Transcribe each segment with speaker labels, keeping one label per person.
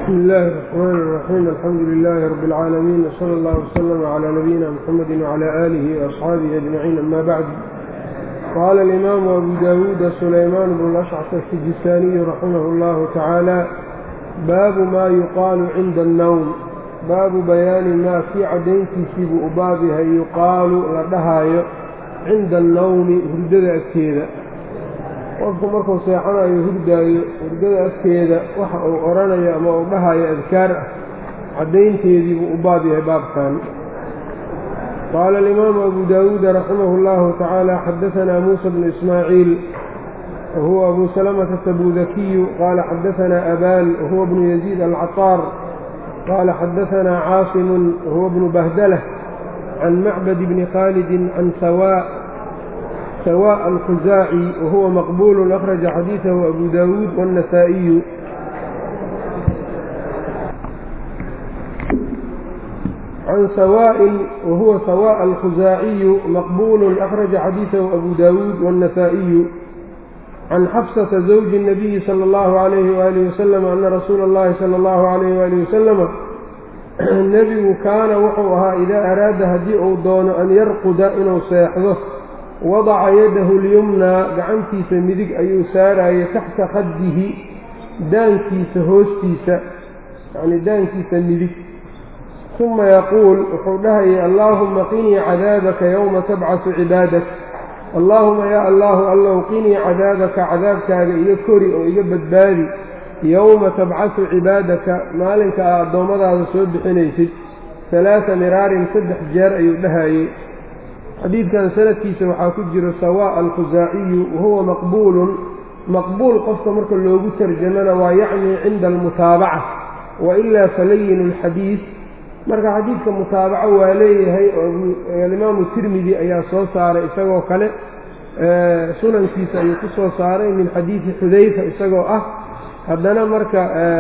Speaker 1: بسم الله الرحمن الرحيم الحمد لله رب العالمين وصلى الله وسلم على نبينا محمد وعلى آله وأصحابه أجمعين أما بعد قال الإمام أبو داود سليمان بن الأشعث السجستاني رحمه الله تعالى باب ما يقال عند النوم baabu bayaani maa kii caddayntiisiibuu u baab yahay yuqaalu la dhahaayo cinda annawmi hurdada agteeda qofku markuu seexanayo hurdaayo hurdada agteeda waxa uu odhanayo ama uu dhahayo adkaar ah caddaynteediibuu u baab yahay baabkan qaala alimaamu abu daawuuda raximah اllahu tacaala xadaanaa muusa bnu ismaaciil wahuwa abu salamata tabudakiyu qaala xadaanaa abaan wahuwa bnu yaziid alcaطaar قال xdثna cاaصم وهو بن بهدلة عن معبد بن khالد عن سواء الخزاعي وهو مقبول أخرج xadيiثه أبو داود والنسائي عن سواء وهو سواء الخزاعي مقبول أخرج xadيiثه أبو داود والنسائي عن xفصة زوج النبي صلى الله عليه وآله وسلم أن رsuuل الlahi صلى الله عليه وآله وسلم nebigu kaana wuxuu ahaa idaa araada haddii uu doono an yarquda inuu seexdo wadaca yadahu lyumnaa gacantiisa midig ayuu saarayay taxta khaddihi daankiisa hoostiisa yacnii daankiisa midig uma yaquul wuxuu dhahayay allaahuma qinii cadaabaka yowma tabcasu cibaadak allaahuma yaa allaahu allow qinii cadaabaka cadaabkaaga iga kori oo iga badbaadi yowma tabcasu cibaadaka maalinka aa addoommadaada soo bixinaysid halaaa miraarin saddex jeer ayuu dhahayey xadiidkan sanadkiisa waxaa ku jiro sawaaء alkhusaaciyu wahuwa maqbuulun maqbuul qofka marka loogu tarjamana waa yacnii cinda almutaabaca wailaa falayin اlxadiid marka xadiidka mutaabaco waa leeyahay oo alimaamu tirmidi ayaa soo saaray isagoo kale sunankiisa ayuu ku soo saaray min xadiidi xudayfa isagoo ah haddana marka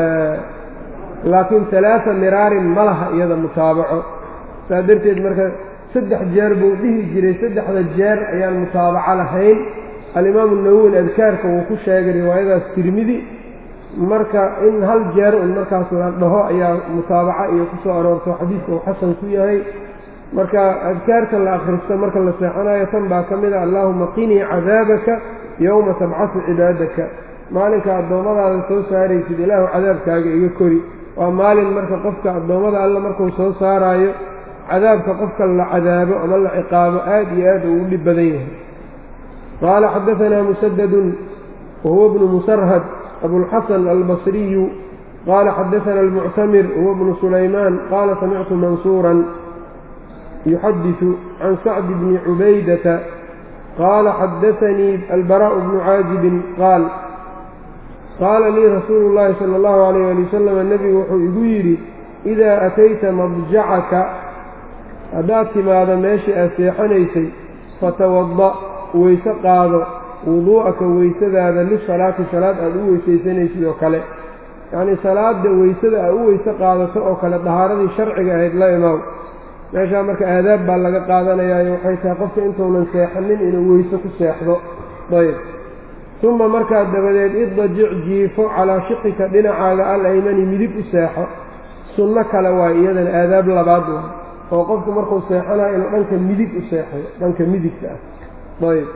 Speaker 1: laakiin alaaa miraarin ma laha iyada mutaabaco saa darteed marka saddex jeer buu dhihi jiray saddexda jeer ayaan mutaabaco lahayn alimaamu nawowi adkaarka wuu ku sheegay riwaayadaas tirmidi marka in hal jeer un markaas la dhaho ayaa mutaabaco iyo ku soo aroorto xadiidka uu xasan ku yahay marka adkaarta la akhristo marka la seexanayo tan baa ka mid a allaahuma qinii cadaabaka yowma tabcasu cibaadaka maalinka addoommadaada soo saaraysid ilaahu cadaabkaaga iga kori waa maalin marka qofka addoommada alla markuu soo saaraayo cadaabka qofka la cadaabo ama la ciqaabo aad iyo aad uu u dhib badan yahay qaala xadaanaa musadadun wahuwa bnu musarhad abulxasan albasriyu qaala xadaana almuctamir wahuwa bnu sulaymaan qaala samictu mansuuran yuxadiثu can sacdi bni cubaydata qaala xadaanii albaraءu bnu caajibin qaal qaala lii rasuulu llaahi sala allahu calayh ali wasalam nebigu wuxuu igu yidhi idaa atayta madjacaka haddaad timaado meeshii aad seexanaysay fatawada weyse qaado wuduu'aka weysadaada lisalaati salaad aad u weysaysanaysid oo kale yacnii salaada weysada aad u weyse qaadato oo kale dahaaradii sharciga ahayd la imaam meeshaa marka aadaab baa laga qaadanayaayo waxay tahay qofka intuunan seexanin inuu weyse ku seexdo ayb uma markaa dabadeed iddajic jiifo calaa shiqika dhinacaaga alaymani midig u seexo sunno kale waa iyadana aadaab labaad wa oo qofku markuu seexanayo inuu dhanka midig u seexdo dhanka midigta ah ayb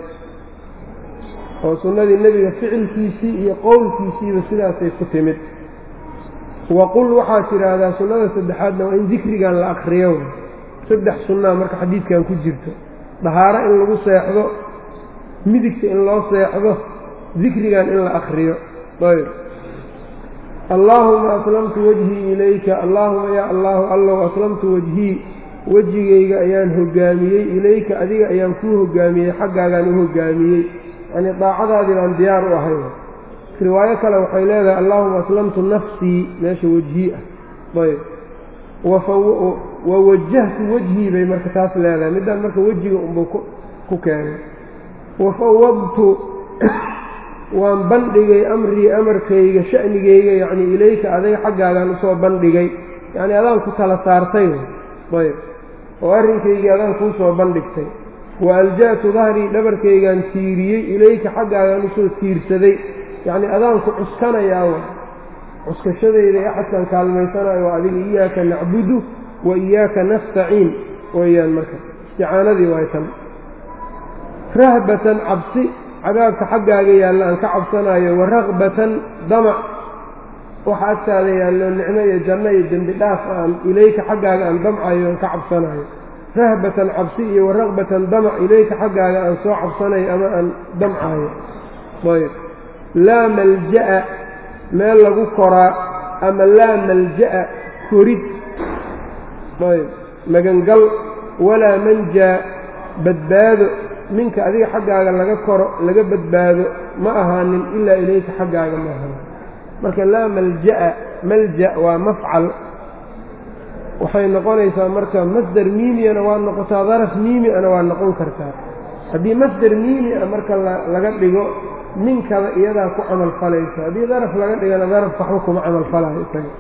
Speaker 1: oo sunnadii nebiga ficilkiisii iyo qowlkiisiiba sidaasay ku timid waqul waxaad tidhaahdaa sunnada saddexaadna waa in dikrigan la akriyo saddex sunnaa marka xadiidkan ku jirto dahaaro in lagu seexdo midigta in loo seexdo dikrigan in la akriyo ayb allaahuma aslamtu wajhii ilayka allaahuma yaa allaahu allow aslamtu wajhii wejigayga ayaan hogaamiyey ilayka adiga ayaan kuu hogaamiyey xaggaagaan u hogaamiyey yacnii daacadaadii baan diyaar u ahay riwaayo kale waxay leedahay allaahuma aslamtu nafsii meesha wejhii ah ayb wawajahtu wejhii bay marka taas leedahay middaan marka wejiga unbuu ku keenay wafawadtu waan bandhigay amrii amarkayga sha'nigayga yacnii ilayka adiga xaggaagaan usoo bandhigay yacnii adaan ku tala saartay ayb oo arrinkaygii adaan kuu soo bandhigtay wa alja'tu dahrii dhabarkaygaan tiiriyey ilayka xaggaagaan usoo tiirsaday yacnii adaan ku cuskanayaa wa cuskashadayda ee axadkan kaalmaysanayo waa adiga iyaaka nacbudu wa iyaaka nastaciin weeyaan marka isticaanadii waay tan rahbatan cabsi cadaabka xaggaaga yaalla aan ka cabsanayo wa ragbatan damac waxa agtaada yaallo nicmo iyo janno iyo dembi dhaaf aan ilayka xaggaaga aan damcayo aan ka cabsanayo rahbatan cabsi iyo wa ragbatan damac ilayka xaggaaga aan soo cabsanayo ama aan damcayo ayb laa malja'a meel lagu koraa ama laa malja'a korid ayb magangal walaa manjaa badbaado minka adiga xaggaaga laga koro laga badbaado ma ahaanin ilaa ilayka xaggaaga ma ahaanin marka laa malja'a malja waa mafcal waxay noqonaysaa marka masder miimiyana waa noqotaa daraf miimiana waa noqon kartaa haddii masder miimi a marka laga dhigo ninkada iyadaa ku camal falaysa haddii daraf laga dhigana daraf waxba kuma camal falayo isaga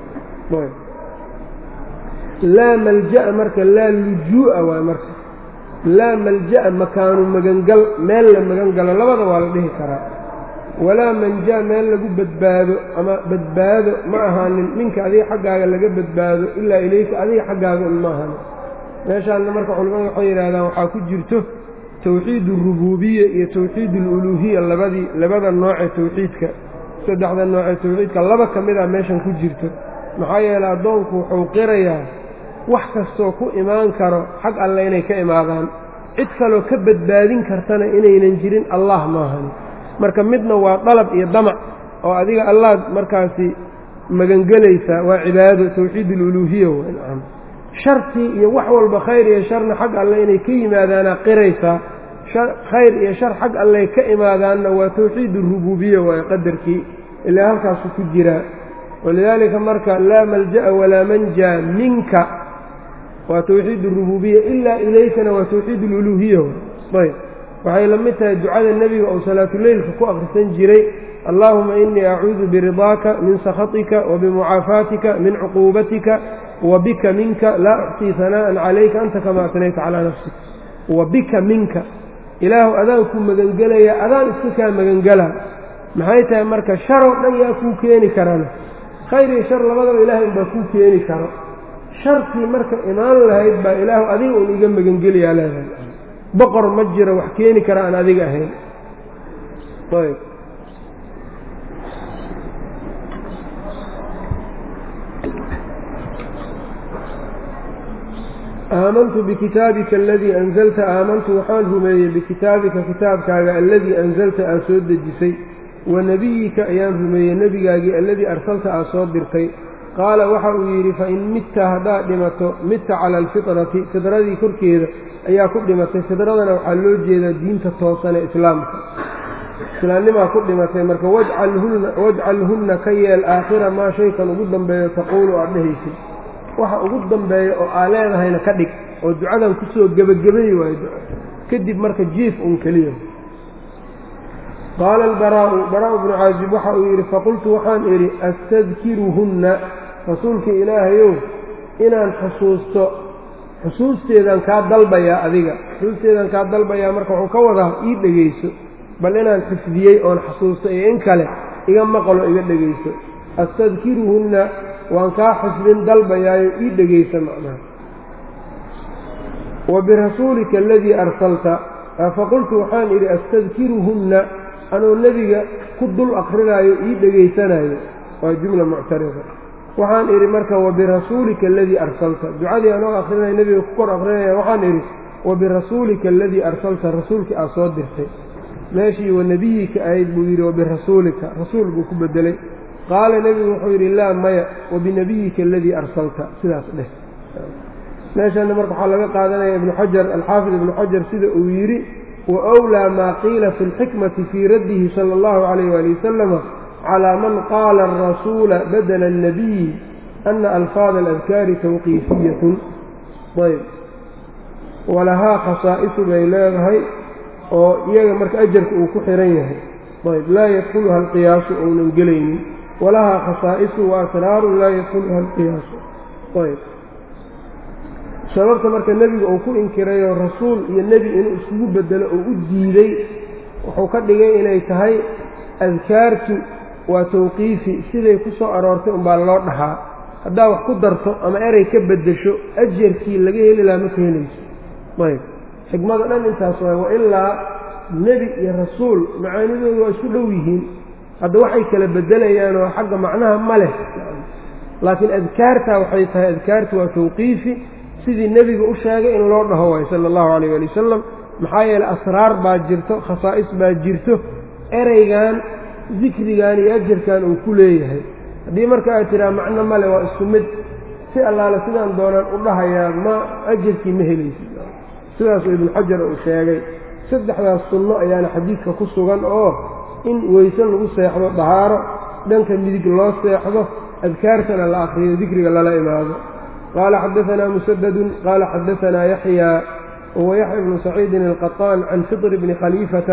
Speaker 1: laa malja'a marka laa lujuu'a waay marka laa malja'a makaanu magangal meel la magan galo labada waa la dhihi karaa walaa manja meel lagu badbaado ama badbaado ma ahaanin ninka adiga xaggaaga laga badbaado ilaa ilayka adiga xaggaaga un ma ahaanin meeshaanna marka culimmadu waxay yidhahdaan waxaa ku jirto tawxiid urubuubiya iyo tawxiid aluluuhiya labadii labada noocee tawxiidka saddexda noocee tawxiidka laba ka mid a meeshan ku jirto maxaa yeeley addoonku wuxuu qirayaa wax kastoo ku imaan karo xag alle inay ka imaadaan cid kaloo ka badbaadin kartana inaynan jirin allah maahani marka midna waa dalab iyo damac oo adiga allaad markaasi magangelaysaa waa cibaado tawxiid aluluuhiya wnacam shartii iyo wax walba khayr iyo sharna xag alle inay ka yimaadaana qiraysaa khayr iyo shar xag alle ka imaadaanna waa tawxiid arubuubiya waaye qadarkii ilaa halkaasu ku jiraa walidaalika marka laa malja'a walaa manjaa minka waa tawxiid arubuubiya ilaa ilaykana waa tawxiid aluluuhiya ayb waxay la mid tahay ducada nebiga oo salaatuleylka ku akhrisan jiray allaahuma inii acuudu biridaaka min sakhatika wa bimucaafaatika min cuquubatika wa bika minka laa uxsii hanaa'an calayka anta kamaa atnayta calaa nafsik wa bika minka ilaahu adaan kuu magangelaya adaan iska kaa magangelaa maxay tahay marka sharoo dhan yaa kuu keeni karana khayr iyo shar labadaba ilaahay unbaa kuu keeni karo shartii marka imaan lahayd baa ilaahu adiga un iga magangeliyaa leedahay boqor ma jiro wax keeni kara aan adiga ahayn ayb aamantu bikitaabika aladii anzalta aamantu waxaan rumeeyey bikitaabika kitaabkaaga alladii anzalta aad soo dejisay wa nebiyika ayaan rumeeyey nebigaagii alladii arsalta aad soo dirtay qaala waxa uu yidhi fain mitta haddaad dhimato mitta cala alfitrati fidradii korkeeda ayaa ku dhimatay fidradana waxaa loo jeedaa diinta toosan ee islaamka islaamnimaa ku dhimatay marka wajcalhunna ka yeel aakhira maa shaykan ugu dambeeyo taquulu aad dhehaysid waxa ugu dambeeya oo aa leedahayna ka dhig oo ducadan kusoo gebagabay waayo kadib marka jiif un keliya qaala albaraa'u baraa' bnu caazib waxa uu yidhi faqultu waxaan idhi astadkiruhunna rasuulka ilaahayow inaan xusuusto xusuusteedaan kaa dalbayaa adiga xusuusteedaan kaa dalbayaa marka wuxuu ka wadaa ii dhegayso bal inaan xifdiyey oon xasuusto iyo in kale iga maqlo iga dhegayso astadkiruhunna waan kaa xifdin dalbayaayo ii dhegaysa macnaha wa birasuulika aladii arsalta faqultu waxaan idhi astadkiruhunna anuu nebiga ku dul akrinaayo ii dhegaysanayo waa jumla muctarida waxaan idhi marka wabirasuulika aladii arsalta ducadii anoo akrinaya nebiga ku kor akrinaya waxaan idhi wabirasuulika aladii arsalta rasuulkii aad soo dirtay meeshii wanebiyika ahayd buu yidhi wabirasuulika rasuul buu ku bedelay qaala nebigu wuxuu yidhi laa maya wabinebiyika aladii arsalta sidaas dheh meeshaana marka waxaa laga qaadanaya ibnu xajar alxaafid ibnu xajar sida uu yidhi wawlaa maa qiila fi lxikmati fii raddihi sala allahu calayh waali wasalama calaa man qaala arasuula badala annabiyi ana alfaada aladkaari tawqiifiyatun ayb walahaa khasaa'isu bay leedahay oo iyaga marka ajarka uu ku xihan yahay ayb laa yadkhuluha alqiyaasu ounan gelaynin walahaa khasaa'isu wa asraarun laa yadkhuluha alqiyaasu ayb sababta marka nebiga uu ku inkirayoo rasuul iyo nebi inuu iskugu bedelo oo u diiday wuxuu ka dhigay inay tahay adkaartu waa tawqiifi siday ku soo aroortay unbaa loo dhahaa haddaa wax ku darto ama erey ka beddesho ajarkii laga heli lahaa ma ka helayso ayb xikmada dhan intaas waay wa ilaa nebi iyo rasuul macaanidoodu waa isku dhow yihiin hadda waxay kala beddelayaan oo xagga macnaha ma leh laakiin adkaartaa waxay tahay adkaartu waa tawqiifi sidii nebiga u sheegay in loo dhaho waayo sala allahu calayh ali wasalam maxaa yeeley asraar baa jirto khasaa'is baa jirto ereygan dikrigan iyo ajarkan uu ku leeyahay haddii marka aad tidhaha macno male waa isku mid si allaale sidaan doonaan u dhahayaa ma ajarkii ma helaysid sidaasuu ibnu xajar uu sheegay saddexdaas sunno ayaana xadiidka ku sugan oo in weyse lagu seexdo dahaaro dhanka midig loo seexdo adkaartana la akriyo dikriga lala imaado qaala xadaanaa musadadun qaala xadaanaa yaxyaa wahuwa yaxya bnu saciidin alqaطaan can fitr bni khaliifata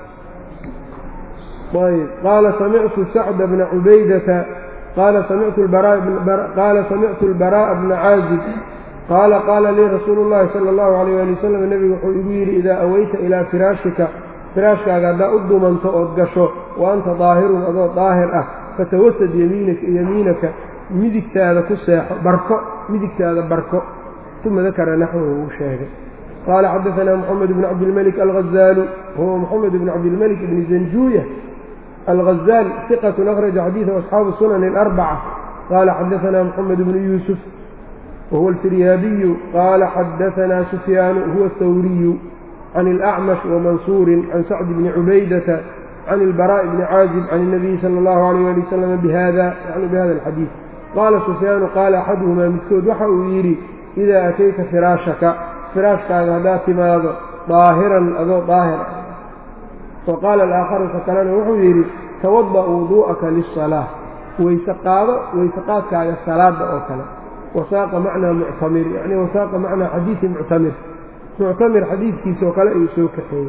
Speaker 1: ayb qaala samictu sacda bna cubaydata qaala samictu اlbaraaءa bna caazib qaala qaala lii rasuulu اllahi salى اllahu alayh ali wasalam nebigu wuxuu igu yidhi idaa aweyta ilaa firaashika firaashkaaga haddaa u dumanto ood gasho wa anta daahirun adoo daahir ah fatawasad yamiinaka midigtaada ku seexo barko midigtaada barko uma dakara naxwahu uu sheegay qaala xadaanaa moxamed bn cabdilmalik alghazaalu huwa moxamed bn cabdilmalik bni zanjuuya alghazaal iqatun akhraja xadiidahu asxaabu sunani alarbaca qaala xadaanaa moxamed bnu yuusuf wahuwa alfiryaabiyu qaala xadaanaa sufyaanu huwa athawriyu can ilacmash wamansuurin can sacdi bni cubaydata can ilbaraa'i bni caazib can الnabiyi sala اllahu alayh ali wasalam bihada yani bihada alxadiid qaala sufyaanu qaala axaduhumaa midkood waxa uu yidhi idaa atayta firaashaka firaashkaaga haddaad timaado daahiran adoo daahir ah wa qaala alaakharu ka kalena wuxuu yidhi tawada' wuduu'aka liلsalaa weyse qaado weyse qaadkaaga salaada oo kale wasaaqa macnaa muctamir yacni wasaaqa macnaa xadiidi muctamir muctamir xadiidkiisa oo kale ayuu soo kaxeeyey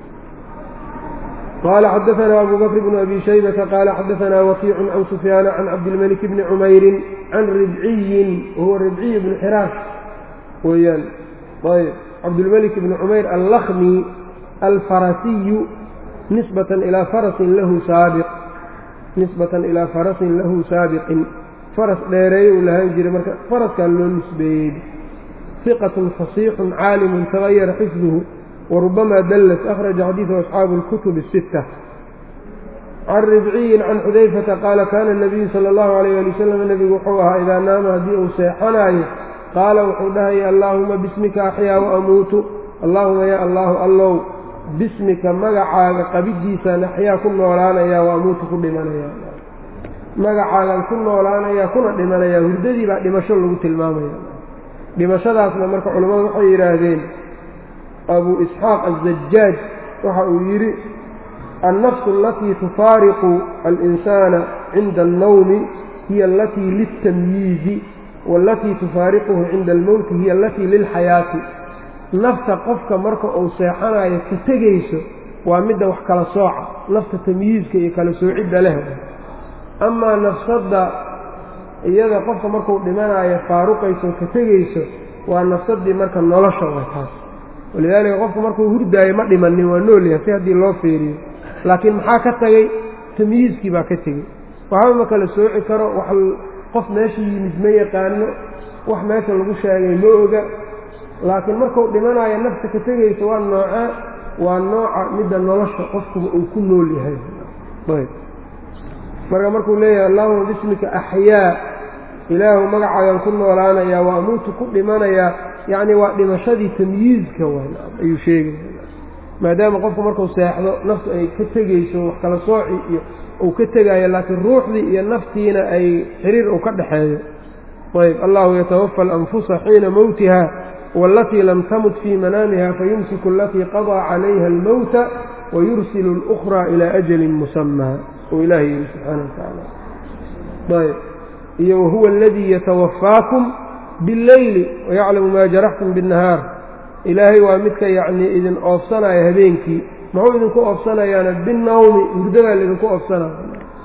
Speaker 1: qaala xadaanaa abu bakr bnu abi shaybata qaala xadaanaa wakiicun can sufyaana can cabdilmalik bni cumayrin can ribciyin wahuwa ribciy bnu xiraash weeyaan ayb cabdilmalik bni cumayr allakmi alfarasiyu nisbatan ilaa farasin lahu saabiq nisbatan ilaa farasin lahu saabiqin faras dheereeye uu lahaan jiray marka faraskan loo nisbeeyey iqatun fasiixun caalimun tagayara xifduhu warubamaa dallas akhraja xadiidahu asxaabu اlkutub الsitta can ribciyin can xudayfata qaala kaana الnabiyu sala اllahu alayh ali wasalam nebigu wuxuu ahaa idaa naama haddii uu seexanaayo qaala wuxuu dhahaya allaahuma bismika axyaa waamuutu allaahuma yaa allaahu allow bismika magacaaga qabiddiisaan axyaa ku noolaanayaa waamuutu ku dhimanaya magacaagaan ku noolaanayaa kuna dhimanayaa hurdadii baa dhimasho lagu tilmaamaya dhimashadaasna marka culammadu waxay yidhaahdeen abuu isxaaq azajaaj waxa uu yidhi annafsu alatii tufaariqu alinsaana cinda alnawmi hiya alatii liltamyiizi waalatii tufaariquhu cinda almowti hiya alatii lilxayaati nafta qofka marka uu seexanayo ka tegayso waa midda wax kala sooca nafta tamyiizka iyo kala soocidda leh amaa nafsadda iyada qofka markuu dhimanayo faaruqayso ka tegayso waa nafsaddii marka nolosha way taas walidaalika qofka markuu hurdaayo ma dhimanin waa noolyahay si haddii loo feeriyo laakiin maxaa ka tagay tamyiizkii baa ka tegey waxba ma kala sooci karo wax qof meesha yimid ma yaqaano wax meesha lagu sheegay ma oga laakiin markuu dhimanayo nafta ka tegayso waa noocaa waa nooca midda nolosha qofkuba uu ku nool yahay ayb marka markuu leeyahay allahuma bismika axyaa ilaahu magacaagan ku noolaanayaa waa amuutu ku dhimanayaa yacni waa dhimashadii tamyiizka ayuu sheegaya maadaama qofku markuu seexdo naftu ay ka tegayso wax kala sooci iyo uu ka tegaayo laakiin ruuxdii iyo naftiina ay xiriir uu ka dhaxeeyo ayb allahu yatawafa alanfusa xiina mowtiha waalatii lam tamut fii manaamiha fayumsiku alatii qadaa calayha almowta wayursilu اlأkhraa ilaa ajalin musamaa uu ilahay yihi subxaana watacaala ayb iyo wahuwa aladii yatawafaakum billeyli wayaclamu maa jaraxtum biاnnahaar ilaahay waa midka yacnii idin oofsanaya habeenkii muxuu idinku oofsanayaana binawmi hurdadaa laidinku oofsanaya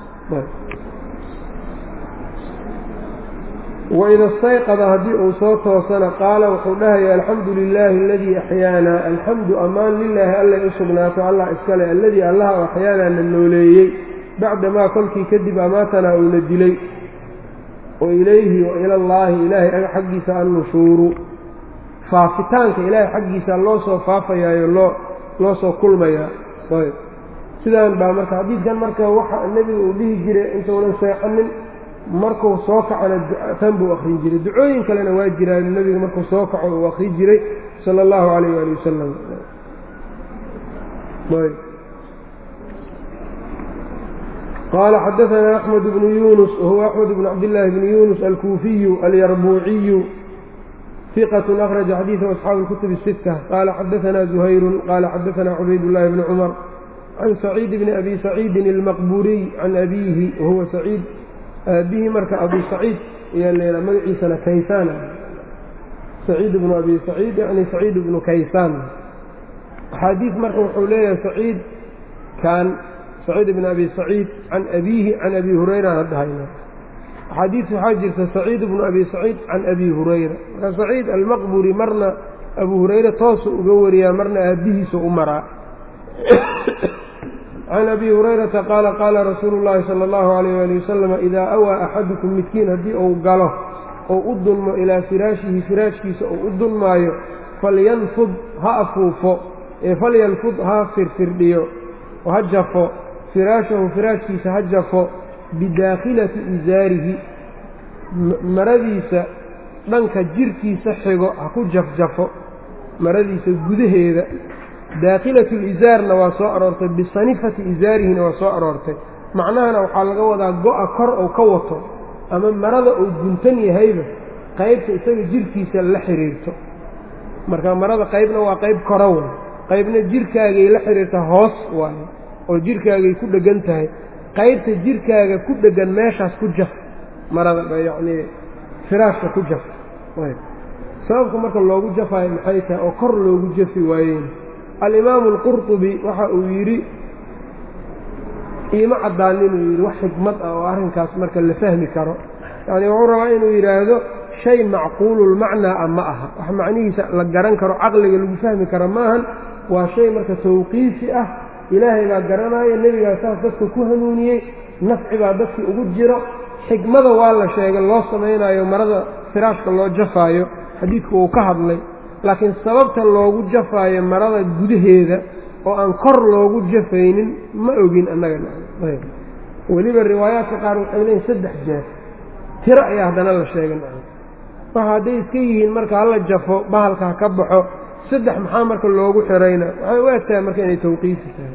Speaker 1: waida stayqada haddii uu soo toosana qaala wuxuu dhahaya alxamdu lilaahi aladii axyaana alxamdu ammaan lilaahi allay u sugnaato allah iskale alladii allaha axyaanaa na nooleeyey bacdamaa kolkii kadib amaatanaa uuna dilay wa ilayhi wa ila allaahi ilaahay xaggiisa annushuuru faafitaanka ilaahay xaggiisa loo soo faafayaayo loo loo soo kulmayaa ayb sidaan baa marka xadiidkan marka waxa nebiga uu dhihi jiray intuunan seexanin markuu soo kacona tan buu akrin jiray ducooyin kalena waa jiraan nebiga markuu soo kaco uu akrin jiray sala allahu calayh waali wasalam qaala xadaanaa axmed bnu yunus wahuwa axmed bnu cabdillaahi bni yunus alkuufiyu alyarbuuciyu ثqة أkرج xadيiثه أصxaabu الكتب الستة qال xadaثna زhayr qال xadaثna cubayd اللhi بن cmر عan سacيid بn أbي سacيidi الmqburiي عan أbiihi wahuwa سacيid aabihi marka abu سacيid ayaa magaciisana kaysaan سacيid بن abi سacيid yani سacيid بnu kaysaan axaadiiث marka wuxuu leeyahay سacيid kan سacيid بn abi سacيid can أbiihi can abi hurayra hadhayna axaadiis waxaa jirta saciid bnu abi saciid can abi hurayra marka saciid almaqburi marna abu hurayre toosu uga wariyaa marna aabbihiisu u maraa can abi hurayrata qaala qaala rasuulu llaahi sala allahu alayh ali wasalam idaa awaa axadukum midkiin haddii uu galo ou u dulmo ilaa firaashihi firaashkiisa uu u dulmaayo falyanfud ha afuufo ee falyanfud ha firfirdhiyo oo ha jafo firaashahu firaashkiisa ha jafo bidaakhilati isaarihi maradiisa dhanka jirkiisa xigo ha ku jafjafo maradiisa gudaheeda daakhilatu lisaarna waa soo aroortay bisanifati isaarihina waa soo aroortay macnahana waxaa laga wadaa go-a kor ou ka wato ama marada uu guntan yahayba qaybta isaga jirkiisa la xiriirto marka marada qaybna waa qayb kora way qaybna jirkaagay la xiriirta hoos waaye oo jirkaagay ku dheggan tahay qaybta jirkaaga ku dheggan meeshaas ku jaf marada yacnii firaashka ku jaf sababka marka loogu jafaayo maxay tahay oo kor loogu jafi waayeen alimaamu alqurtubi waxa uu yidhi iima caddaan inuu yidhi wax xikmad ah oo arrinkaas marka la fahmi karo yacni wuxuu rabaa inuu yidhaahdo shay macquululmacnaa ah ma aha wax macnihiisa la garan karo caqliga lagu fahmi karo maahan waa shay marka tawqiifi ah ilaahay baa garanaya nebigaa saas dadka ku hanuuniyey nafci baa dadkii ugu jiro xikmada waa la sheegay loo samaynayo marada firaashka loo jafaayo xadiidku uu ka hadlay laakiin sababta loogu jafaayo marada gudaheeda oo aan kor loogu jafaynin ma ogin annaga weliba riwaayaadka qaar waxay leeyiin saddex jeer tiro ayaa haddana la sheegay waxa hadday iska yihiin marka hala jafo bahalka ha ka baxo saddex maxaa marka loogu xirayna waxay u egtahay marka inay tawqiifi tahay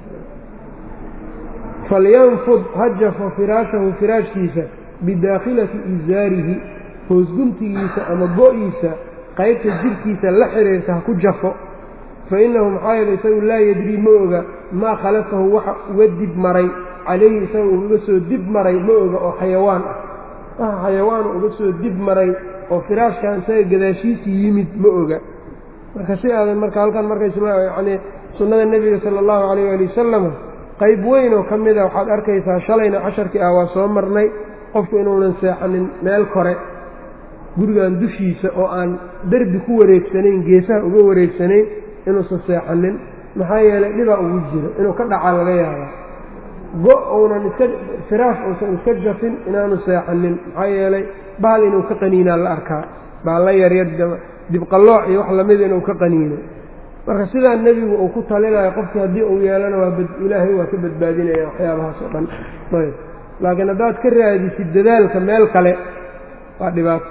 Speaker 1: falyanfud ha jafo firaashahu firaashkiisa bidaakhilati isaarihi hoosguntigiisa ama go-iisa qaybta jirkiisa la xiriirta ha ku jafo fa innahu maxaa yeele isagu laa yadrii ma oga maa khalafahu waxa uga dib maray calayhi isaga uga soo dib maray ma oga oo xayawaan ah waxa xayawaanu uga soo dib maray oo firaashkan isaga gadaashiisa yimid ma oga marka si aadan marka halkan marka yacnii sunnada nebiga sala allahu calayh waali wasalam qayb weyn oo ka mid a waxaad arkaysaa shalayna casharkii ah waa soo marnay qofku inuunan seexanin meel kore gurigan dushiisa oo aan derbi ku wareegsanayn geesaha uga wareegsanayn inuusan seexanin maxaa yeelay dhibaa ugu jiro inuu ka dhacaa laga yaabaa go uunan iska firaash uusan iska jafin inaanu seexanin maxaa yeelay bahal inuu ka qaniinaa la arkaa baalla yaryar dibqallooc iyo wax lamida inuu ka qaniino marka sidaa nebigu uu ku talinayo qofkii haddii uu yeelana waa ilaahay waa ka badbaadinaya waxyaabahaas oo dhan ayb laakiin haddaad ka raadisid dadaalka meel kale waa dhibaato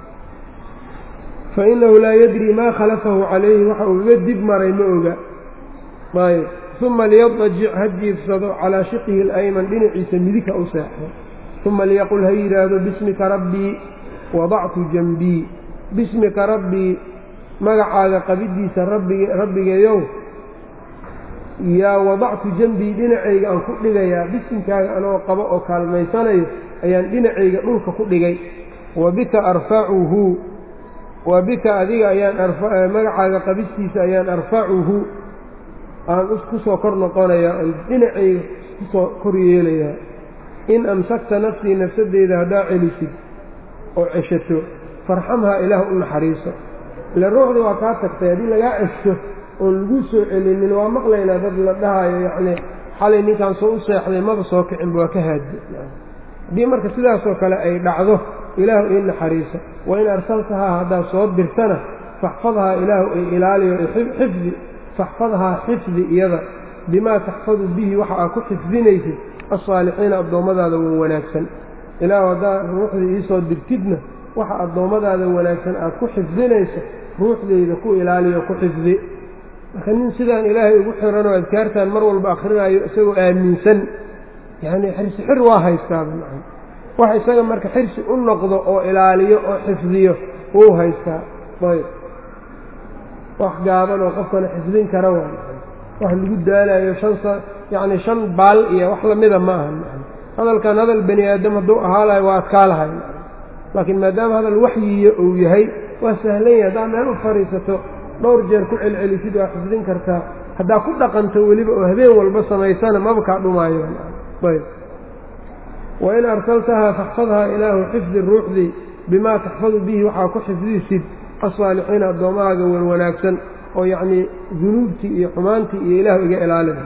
Speaker 1: fa innahu laa yadri maa khalafahu calayhi waxa uu iga dib maray ma oga ayb uma liyadajic ha jiifsado calaa shiqihi alayman dhinaciisa midig ha u seexdo uma liyaqul ha yidhaahdo bismika rabbii wadactu janbii bismika rabbii magacaaga qabiddiisa rabbigeeyow yaa wadactu janbii dhinacayga aan ku dhigayaa bisimkaaga anoo qabo oo kaalmaysanayo ayaan dhinacayga dhulka ku dhigay wa bika arfacuhu wa bika adiga ayaan magacaaga qabistiisa ayaan arfacuhu aan ku soo kor noqonayaa aan dhinacayga kusoo kor yeelayaa in amsakta nafsii nafsadeyda haddaa celisid oo ceshato farxamhaa ilaah u naxariiso ila ruuxdii waa kaa tagtay haddii lagaa cesho oon lagu soo celinin waa maqlaynaa dad la dhahayo yacnii xalay ninkaan soo u seexday maba soo kicinba waa ka haadi haddii marka sidaasoo kale ay dhacdo ilaahu ii naxariisa wain arsaltahaa haddaad soo dirtana faxfadhaa ilaahu ay ilaaliyo xifdi faxfadhaa xifdi iyada bimaa taxfadu bihi waxa aad ku xifdinaysid alsaalixiina addoommadaada wan wanaagsan ilaahu haddaad ruuxdii iisoo dirtidna waxa addoommadaada wanaagsan aad ku xifdinayso ruuxdayda ku ilaaliyo ku xifdi marka nin sidaan ilaahay ugu xiranoo adkaartan mar walba akhrinayo isagoo aaminsan yacnii xirsi xir waa haystaaba maa wax isaga marka xirsi u noqdo oo ilaaliyo oo xifdiyo wuu haystaa ayb wax gaaban oo qofkana xifdin kara waa wax lagu daalayo shan sa yacni shan baal iyo wax lamida ma aha hadalkan hadal bani aadam hadduu ahaa lahay waa adkaa lahay laakiin maadaama hadal waxyiyo uu yahay waa sahlan yahay haddaad meel u fadhiisato dhowr jeer ku celcelisid waa xifdin kartaa haddaa ku dhaqanto weliba oo habeen walba samaysana maba kaa dhumaayo ayb wain arsaltahaa faxfadhaa ilaahu xifdi ruuxdii bimaa taxfadu bihi waxaa ku xifdisid asaalixiina addoommahaaga wan wanaagsan oo yacnii dunuubtii iyo xumaantii iyo ilaahu iga ilaalina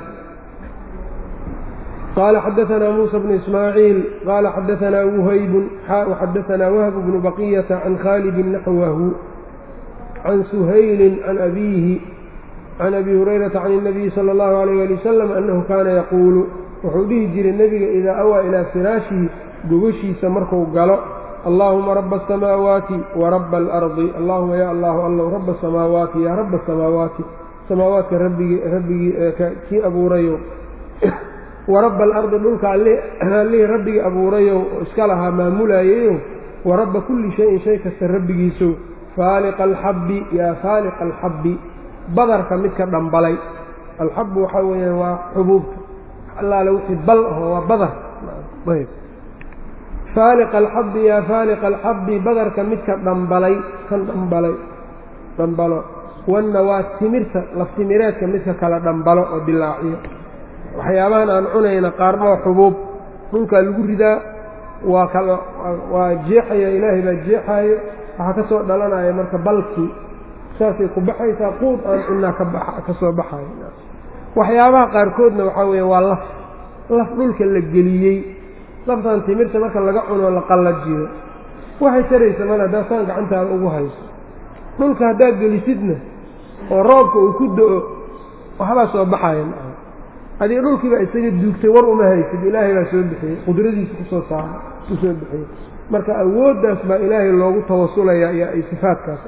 Speaker 1: qaala xadaanaa muusa bnu ismaaciil qaala xadaanaa wuhaybun xaa xadaanaa wahb bnu baqiyata can khaalidin naxwahu can suhaylin can abiihi can abi hurayrata can الnabiyi salى اllahu alayh ali wasalam annahu kaana yaquulu wuxuu dhihi jiray nebiga idaa awaa ilaa firaashihi gogoshiisa marku galo allaahuma raba asamaawaati wa raba alardi allahuma ya allahu allow raba asamaawaati yaa raba asamaawaati samaawaadka rabbigii rabbigii kii abuurayow wa raba alardi dhulka allihii rabbigii abuurayow oo iska lahaa maamulaayayow wa rabba kulli shayin shay kasta rabbigiisow faaliqa alxabbi yaa faaliqa alxabbi badarka midka dhambalay alxabbu waxaa weeyaan waa xubuubta allaale wixii bal aho waa badar ayb faaliqa alxabbi yaa faaliqa alxabbi badarka midka dhambalay kan dhambalay dhambalo wanna waa timirta laftimireedka midka kala dhambalo oo dilaaciyo waxyaabahan aan cunayna qaarna waa xubuub dhulkaa lagu ridaa waa kala waa jeexaya ilaahay baa jeexaayo waxaa ka soo dhalanaya marka balkii saasay ku baxaysaa quud aan cunaa ka soo baxayo waxyaabaha qaarkoodna waxaa weeye waa laf laf dhulka la geliyey laftan timirta marka laga cuno la qallajiyo waxay taraysa male haddaa saan gacantaada ugu hayso dhulka haddaad gelisidna oo roobka uu ku do-o waxbaa soo baxaya maa adii dhulkiibaa isaga duugtay war uma haysid ilaahay baa soo bixiyey qudradiisa kusoo saara ku soo bixiyey marka awooddaas baa ilaahay loogu tawasulayaa iyo ay sifaadkaas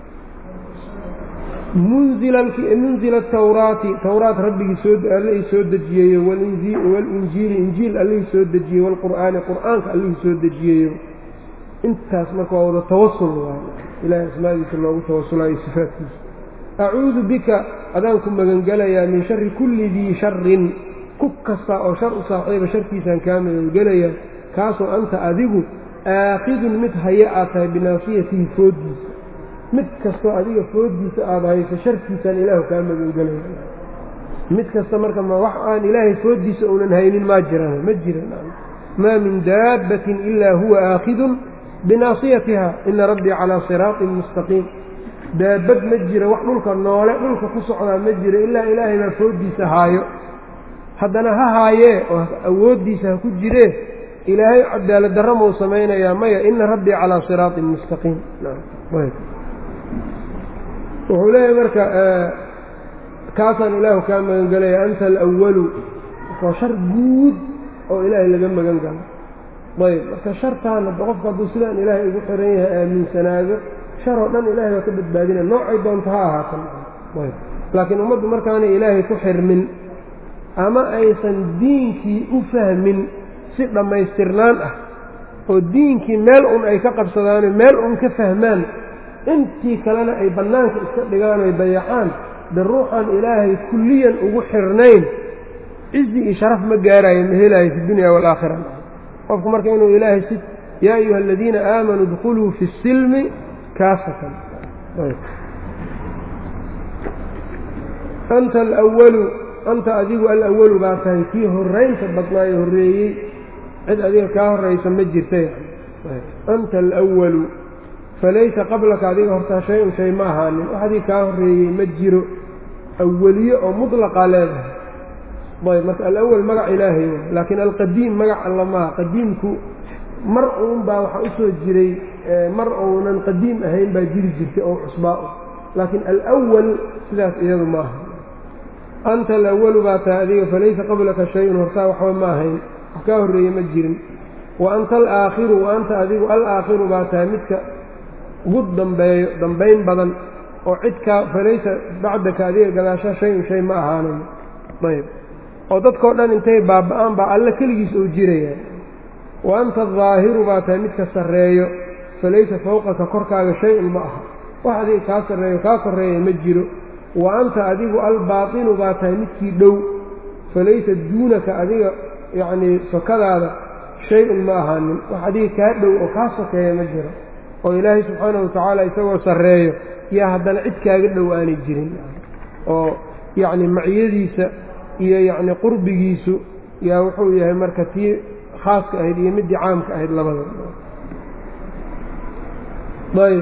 Speaker 1: munzila tawraati towraat rabbigii soallihii soo dejiyeeyo walinjiili injiil allihii soo dejiyey waalqur'aani qur'aanka allihii soo dejiyeeyo intaas marka waa wada tawasul waay ilahay asmaadiisa loogu tawasulayo sifaadkiisa acuudu bika adaan ku magangelayaa min shari kulli dii sharin ku kasta oo shar u saaxiiba sharkiisaan kaa magangelayaa kaasoo anta adigu aakhidun mid haya aad tahay binaasiyatihi fooddiisa mid kastoo adiga fooddiisa aada hayso sharkiisaan ilaahu kaa magangelaya mid kasta marka ma wax aan ilaahay fooddiisa uunan haynin maa jiraan ma jiran maa min daabbatin ilaa huwa aakhidun binaasiyatiha ina rabbii calaa siraaطin mustaqiim daabad ma jira wax dhulka noole dhulka ku socdaa ma jiro ilaa ilaahay baa fooddiisa haayo haddana ha haayee oo awooddiisa ha ku jiree ilaahay cadaalad darra mau samaynayaa maya ina rabbii calaa siraaطin mustaqiim wuxuu leeyahay marka kaasaan ilaahu kaa magan gelaya anta alwalu waa shar guud oo ilaahay laga magan galo ayb marka shartaan hadda qofka hadduu sidaan ilaahay ugu xiran yahay aaminsanaado shar oo dhan ilahay baa ka badbaadina noocay doonto ha ahaatan ayb laakiin ummaddu markaanay ilaahay ku xirmin ama aysan diinkii u fahmin si dhammaystirnaan ah oo diinkii meel un ay ka qabsadaano meel un ka fahmaan intii kalena ay bannaanka iska dhigaan oy dayacaan de ruuxaan ilaahay kulliyan ugu xirnayn cizi iyo sharaf ma gaarayo ma helaayo fi dunya waalaakhira qofku marka inuu ilaahay si yaa ayuha aladiina aamanuu idkhuluu fi silmi kaafatan anta alwalu anta adigu alawalu baa tahay kii horraynta badnaayo horreeyey cid adiga kaa horraysa ma jirta anta alwalu falaysa qablaka adiga hortaa shay-un shay ma ahaanin wax adii kaa horreeyey ma jiro aweliye oo mutlaqaa leedahay ayb marka alawal magac ilaahay w laakiin alqadiim magac alla maaha qadiimku mar uun baa waxaa usoo jiray mar uunan qadiim ahayn baa jiri jirtay oo cusbaa laakiin alwal sidaas iyadu maaha anta alawalu baa tahay adiga falaysa qablaka shay-un hortaa waxba ma ahayn wax kaa horreeye ma jirin wa anta alaakhiru wa anta adigu alaakhiru baa tahay midka ugu dambeeyo dambayn badan oo cidkaa falaysa bacdaka adiga gadaashaa shay-un shay ma ahaanayo ayb oo dadkao dhan intay baaba-aan baa alle keligiis oo jiraya wa anta adaahiru baa tahay midka sarreeyo falaysa fawqaka korkaaga shay-un ma aha wax adiga kaa sarreeyo kaa korreeya ma jiro wa anta adigu albaatinu baa tahay midkii dhow falaysa duunaka adiga yacnii sokadaada shay-un ma ahaanin wax adiga kaa dhow oo kaa sokeeya ma jiro oo ilaahay subxaanahu watacaala isagoo sarreeyo yaa haddana cid kaaga dhow aanay jirin oo yacni maciyadiisa iyo yacni qurbigiisu yaa wuxuu yahay marka tii khaaska ahayd iyo middii caamka ahayd labada ayb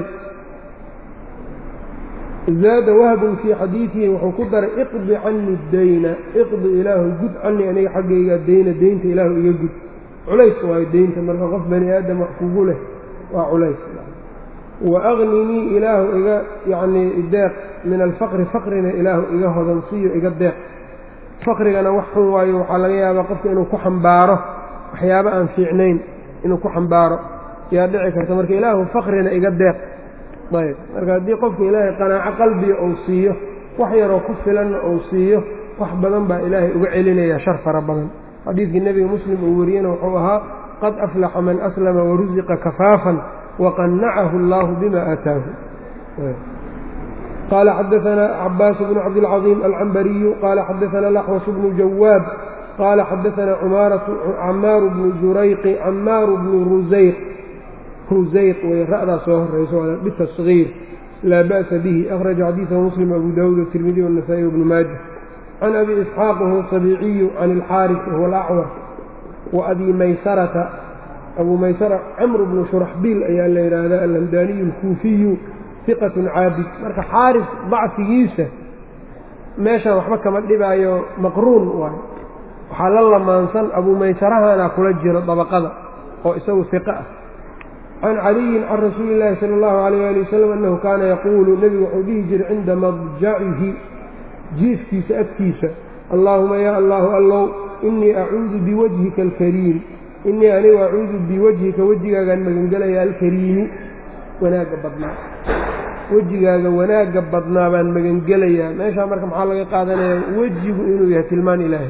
Speaker 1: zaada wahbun fii xadiidihi wuxuu ku daray iqdi canii dayna iqdi ilaahu gud canii aniga xaggayga dayna deynta ilaahu iga gud culays waayo deynta marka qof bani aadam wax kugu leh waa culays wa aqninii ilaahu iga yacnii deeq min alfaqri faqrina ilaahu iga hodansiiyo iga deeq faqrigana wax xun waayo waxaa laga yaabaa qofka inuu ku xambaaro waxyaabo aan fiicnayn inuu ku xambaaro yaa dhici karta marka ilaahu faqrina iga deeq ayb marka haddii qofka ilaahay qanaaco qalbiga uu siiyo wax yaroo ku filanna uu siiyo wax badan baa ilaahay uga celinaya shar fara badan xadiidkii nebiga muslim uu wariyena wuxuu ahaa qad aflaxa man aslama warusiqa kafaafan waqannacahu allaahu bima aataahu qala xadaanaa cabaas bnu cabdilcaظiim alcambariyu qala xadaana laxwash bnu jawaab qala xadaanaa camaaru bnu jurayqi camaaru bnu rusayq rusayq wey ra'daa soo horayso bitasgiir laa ba'sa bihi akhraja xadiidahu muslim abu dawuud watirmidiy wanasa'i wbnu maaja can abi isxaaq wahuwa sabiiciyu can ilxaaris wahuwa alacwar wa abi maysarata abuu maysara camr bnu shuraxbiil ayaa la yidhaahdaa alhamdaaniyu alkuufiyu iqatun caabid marka xaaris dacfigiisa meeshan waxba kama dhibaayo maqruun waayo waxaa la lamaansan abuu maysarahana kula jiro dabaqada oo isagu iqa ah can caliyin can rasuuli illaahi sala allahu alayh ali wasalam annahu kaana yaquulu nebigu wuxuu dhihi jiray cinda madjacihi jiifkiisa agtiisa allaahuma yaa allaahu allow innii acuudu biwajhika alkariim innii anigu acuudu biwajhika wejigaagaan magangelaya alkariimi wanaagga badnaa wejigaaga wanaagga badnaa baan magangelayaa meeshaa marka maxaa laga qaadanayaa wejigu inuu yahay tilmaan ilaahay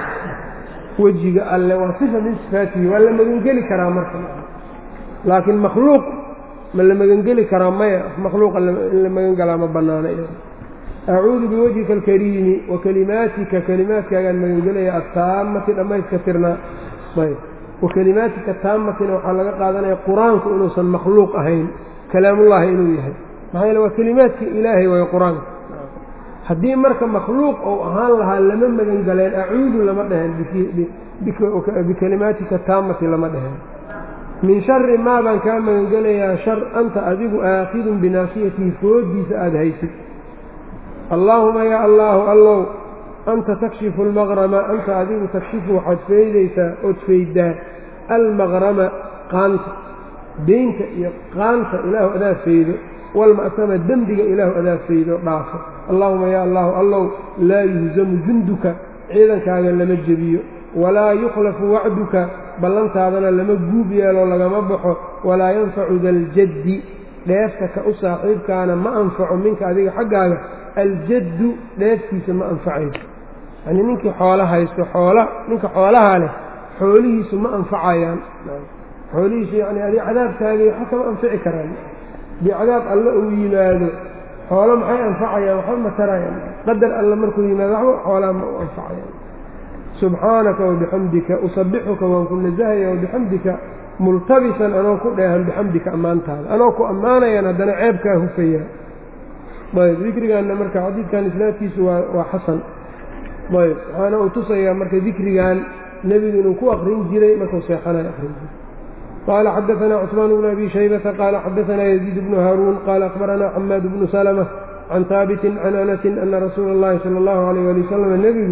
Speaker 1: wejiga alle waa sifa min sifaatihi waa la magangeli karaa marka laakiin makhluuq ma la magangeli karaa maya makhluuqa in la magangalaa ma bannaana acuudu biwajhika alkariimi wa kalimaatika kalimaadkaagaan magangelaya attaamati dhammayska tirnaa ayb wa kalimaatika taamatina waxaa laga qaadanaya qur-aanku inuusan makhluuq ahayn kalaamullaahi inuu yahay maxaa yeele waa kelimaadka ilaahay waayo qur-aanka haddii marka makhluuq ou ahaan lahaa lama magan galeen acuudu lama dheheen bikalimaatika taamati lama dheheen min shari maa baan kaa magangelayaa shar anta adigu aakhidun binaasiyatihi foodiisa aada haysid allaahuma yaa allaahu allow anta takshifu almaqrama anta adigu takshifu waxaad feydaysaa ood feyddaa almaqrama qaanta deynta iyo qaanta ilaahu adaa feydo walma'sama dembiga ilaahu adaa feydo dhaafo allaahuma yaa allaahu allow laa yuhzamu junduka ciidankaaga lama jebiyo walaa yukhlafu wacduka ballantaadana lama guub yeelo lagama baxo walaa yanfacu daljaddi dheefta ka u saaxiibkaana ma anfaco minka adiga xaggaaga aljaddu dheeftiisa ma anfacayso yanii ninkii xoolo haysto xoola ninka xoolaha leh xoolihiisu ma anfacayaan xoolihiisu yacni adi cadaabkaagii waxa kama anfici karaan haddii cadaab alle uu yimaado xoolo maxay anfacayaan waxba ma tarayaan qadar alle markuu yimaado waxba xoolaha ma u anfacayaan subxaanaka wabixamdika usabixuka waan ku nasahaya wabixamdika multabisan anoo ku dheehan bixamdika ammaantaada anoo ku ammaanayaan haddana ceebkaa hufaya ayb dikrigaanna marka xadiidkan islaadkiisu waa waa xasan ayb waxaana uu tusayaa marka dikrigan nebigu inuu ku akrin jiray markuu seexanayo akrin jiray qaala xadaanaa cusmaan bnu abi shaybata qaala xadaanaa yaziid bnu haaruun qaala akhbaranaa xamaad bnu salma can haabitin can anasin ana rasuula اllahi sala اllahu alayh ali wasalam nebigu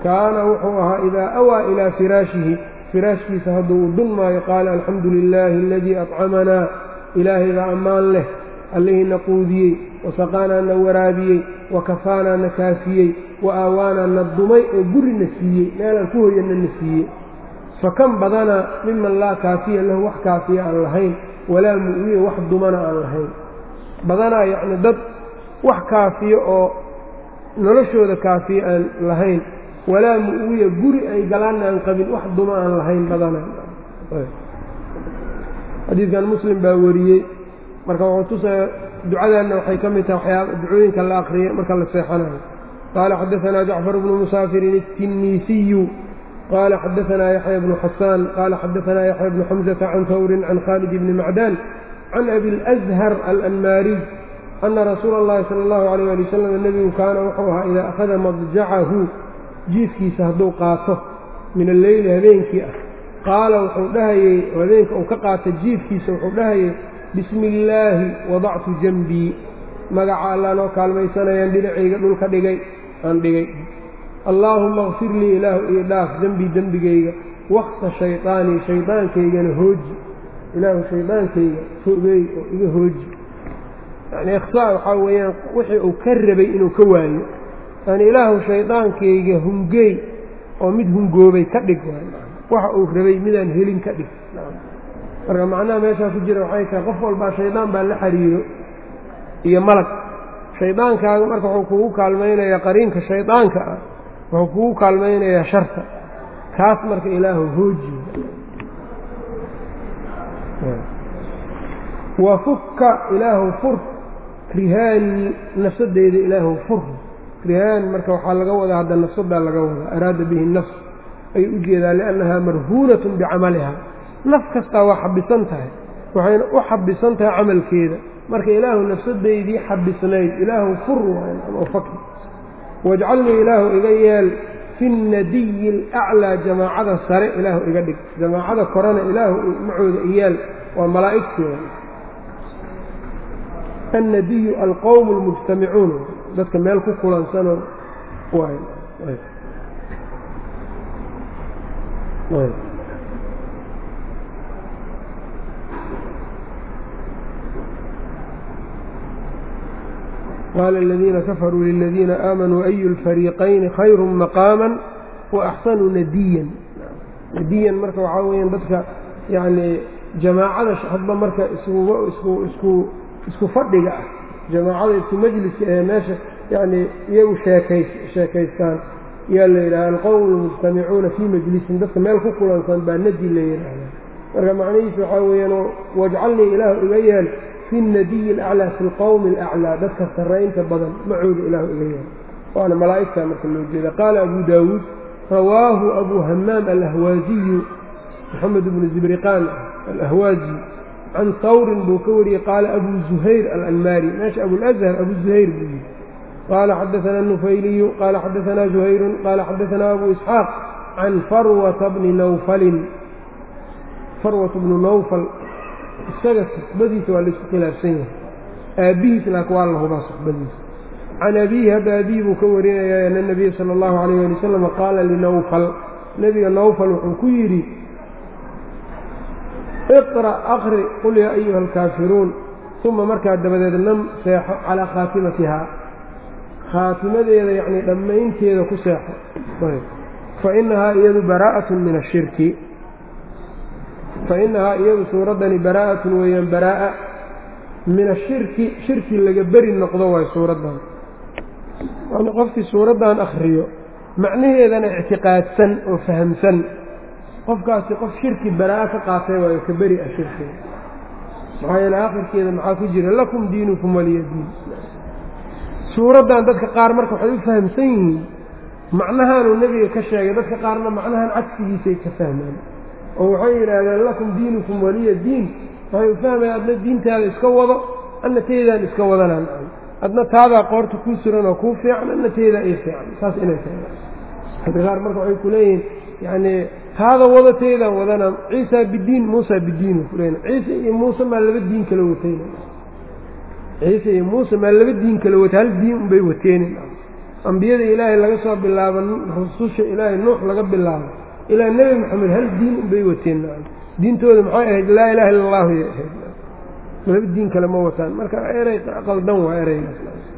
Speaker 1: kaana wuxuu ahaa idaa awaa ilaa firaashihi firaashkiisa hadduu u dun maayo qaala alxamdu lilaahi aladii accamanaa ilaahay baa ammaan leh allihiina quudiyey wasaqaanaa na waraabiyey wa kafaanaa na kaafiyey wa aawaanaa na dumay oo gurina siiyey meelaan ku hoyanna na siiyey fa kan badanaa miman laa kaafiya lahu wax kaafiya aan lahayn walaa mu'wiya wax dumana aan lahayn badanaa yacni dad wax kaafiyo oo noloshooda kaafiya aan lahayn walaa mu'wiya guri ay galaanna aan qabin wax duma aan lahayn badanaa xadiidkan muslim baa wariyey marka wuxuu tusaya ducadaanna waxay ka mid tahay waxyaaba ducooyinka la akriyay marka la seexanayo qaala xadaanaa jacfar bnu musaafirin الtinisiyu qaala xadaanaa yaxya bnu xasaan qaala xadaanaa yaxya bnu xamزata can hawrin can khaalid bni macdaan can abi اlأzhar alanmaariy ana rasuula اllahi salى اllahu alayh ali wasalam nebigu kaana wuxuu ahaa idaa akhada madjacahu jiifkiisa hadduu qaato min alleyli habeenkii ah qaala wuxuu dhahayey habeenka uu ka qaata jiifkiisa wuxuu dhahayey bismi illaahi wadactu janbii magaca allah noo kaalmaysanayaan dhinacayga dhulka dhigay aan dhigay allaahumma kfir lii ilaahu ii dhaaf dembii dembigayga waksa shayطaanii shaydaankaygana hooji ilaahu shaydaankayga fogeey oo iga hooji yani ikhsaa waxaa weeyaan wixii uu ka rabay inuu ka waayo yani ilaahu shaydaankayga hungeey oo mid hungoobay ka dhig waxa uu rabay midaan helin ka dhig marka macnaha meeshaa ku jira waxay tahay qof walbaa shaydaan baa la xiriiro iyo malag shaydaankaaga marka wuxuu kugu kaalmaynayaa qariinka shaydaanka ah wuxuu kugu kaalmaynayaa sharta kaas marka ilaahu hooji wa fukka ilaahu fur rihaanii nafsadeyda ilaahu fur rihaan marka waxaa laga wadaa hadda nafsadaa laga wadaa araada bihi nafs ay u jeedaa liannahaa marhuunatun bicamaliha naf kastaa waa xabisan tahay waxayna u xabisan tahay camalkeeda marka ilaahu nafsadaydii xabisnayd ilaahu fur oo fakr wajcalnii ilaahu iga yeel fi nadiyi alaclaa jamaacada sare ilaahu iga dhig jamaacada korena ilaahu macooda iyeel waa malaa'igteeda annadiyu alqowm almujtamicuun dadka meel ku kulansanoo qaala aladiina kafaruu liladiina aamanuu ayu lfariiqayni khayru maqaama waaxsanu nadiyan nadiyan marka waxaa weyaan dadka yacnii jamaacada hadba marka iskuba isku isku isku fadhiga ah jamaacada isku majliska ee meesha yacnii iyagu sheekay sheekaystaan yaa la yidhaha alqowm almujtamicuuna fii majlisin dadka meel ku kulansan baa nadi la yidhaahda marka macnihiisu waxaa weeyaan wajcalnii ilaahu iga yeel fi nadiyi alaclaa fi lqowmi alaclaa dadka sarraynta badan macooda ilaahu iga yeel waana malaa'igta marka loo jeeda qaala abu daawuud rawaahu abu hamaam alahwaaziyu moxamed bnu zibriqaan alahwaazi can hawrin buu ka wariyey qaala abu zuhayr alanmaari meesha abulazhar abu zuhayr buu yihi qaala xadaana nufayliyu qaala xadaanaa zuhayrun qaala xadaanaa abu isxaaq can farwata bni nawfalin farwat bnu nawfal isaga suxbadiisa waa laisku khilaafsan yahay aabbihiis laakiin waa la hubaa suxbadiisa can abiihi hadda abihi buu ka warinayaa ana nabiya sala allahu calayh ali wasalam qaala linawfal nebiga nawfal wuxuu ku yidhi iqra' aqri qul yaa ayuha alkaafiruun uma markaa dabadeed nam seexo calaa khaatimatihaa khaatimadeeda yacnii dhammaynteeda ku seexo fa inahaa iyadu baraa'atun min ashirki fa inahaa iyadu suuraddani baraa'atun weeyaan baraa'a min ashirki shirki laga beri noqdo waay suuraddan yani qofkii suuraddan akhriyo macnaheedana ictiqaadsan oo fahamsan qofkaasi qof shirki baraa'a ka qaatay waayo ka beri ah shirkiga maxaa yeele aakhirkeeda maxaa ku jira lakum diinukum waliya diin suuraddan dadka qaar marka waxay u fahamsan yihiin macnahaanuu nebiga ka sheegay dadka qaarna macnahan cagsigiisay ka fahmaan oo waxay yidhaahdeen lakum diinukum waliya diin waxay u fahmayaan adna diintaada iska wado adna teydaan iska wadanaan adna taadaa qoorta kuu suran oo kuu fiican adna teedaa ii fiican saas inay tahay dadka qaar marka waxay ku leeyihiin yacnii taada wado teydaan wadana ciisaa bidiin muusaa bidiinu kuleyn ciise iyo muuse maa laba diin kala watayna ciise iyo muuse maa laba diin kala wata hal diin unbay wateeni ambiyada ilaahay laga soo bilaabo rususha ilaahay nuux laga bilaabo ilaa nebi moxamed hal diin unbay wateen diintooda maxay ahayd laa ilaha illa allahu yay ahayd laba diin kale ma wataan marka erey qaldan waa ereygaas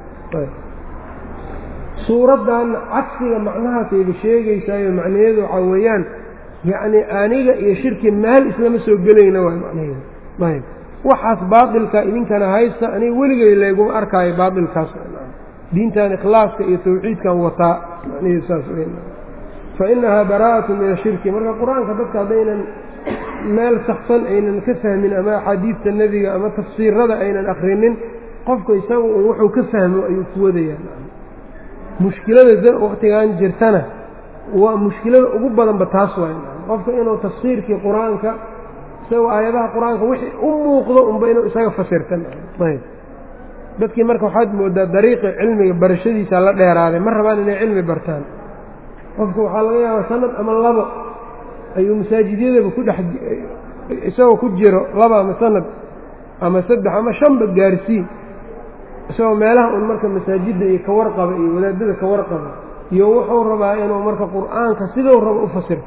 Speaker 1: suuraddan cagsiga macnahaasayba sheegaysaayo macnaheedu waxaa weeyaan yacni aniga iyo shirki meel islama soo gelayna waa macnaheedu ayb waxaas baatilka idinkana haysta aniga weligay layguma arkaayo baatilkaas diintan ikhlaaska iyo tawxiidkan wataa macnaheedu saas fa inahaa baraa'atu min ashirki marka qur-aanka dadka haddaynan meel saxsan aynan ka fahmin ama axaadiidta nebiga ama tafsiirada aynan akrinin qofka isaga un wuxuu ka fahmo ayuu ku wadayaa mushkilada waktigan jirtana waa mushkilada ugu badanba taas waay qofka inuu tafsiirkii qur-aanka isagoo aayadaha qur-aanka wixii u muuqdo unba inuu isaga fasirtan ayb dadkii marka waxaad moodaa dariiqi cilmiga barashadiisa la dheeraaday ma rabaan inay cilmi bartaan qofka waxaa laga yaabaa sanad ama labo ayuu masaajidyadaba ku dhex isagoo ku jiro laba ama sanad ama saddex ama shanba gaarsiin isagoo meelaha un marka masaajidda iyo kawarqaba iyo wadaadada kawarqaba iyo wuxuu rabaa inuu marka qur-aanka siduu rabo u fasirta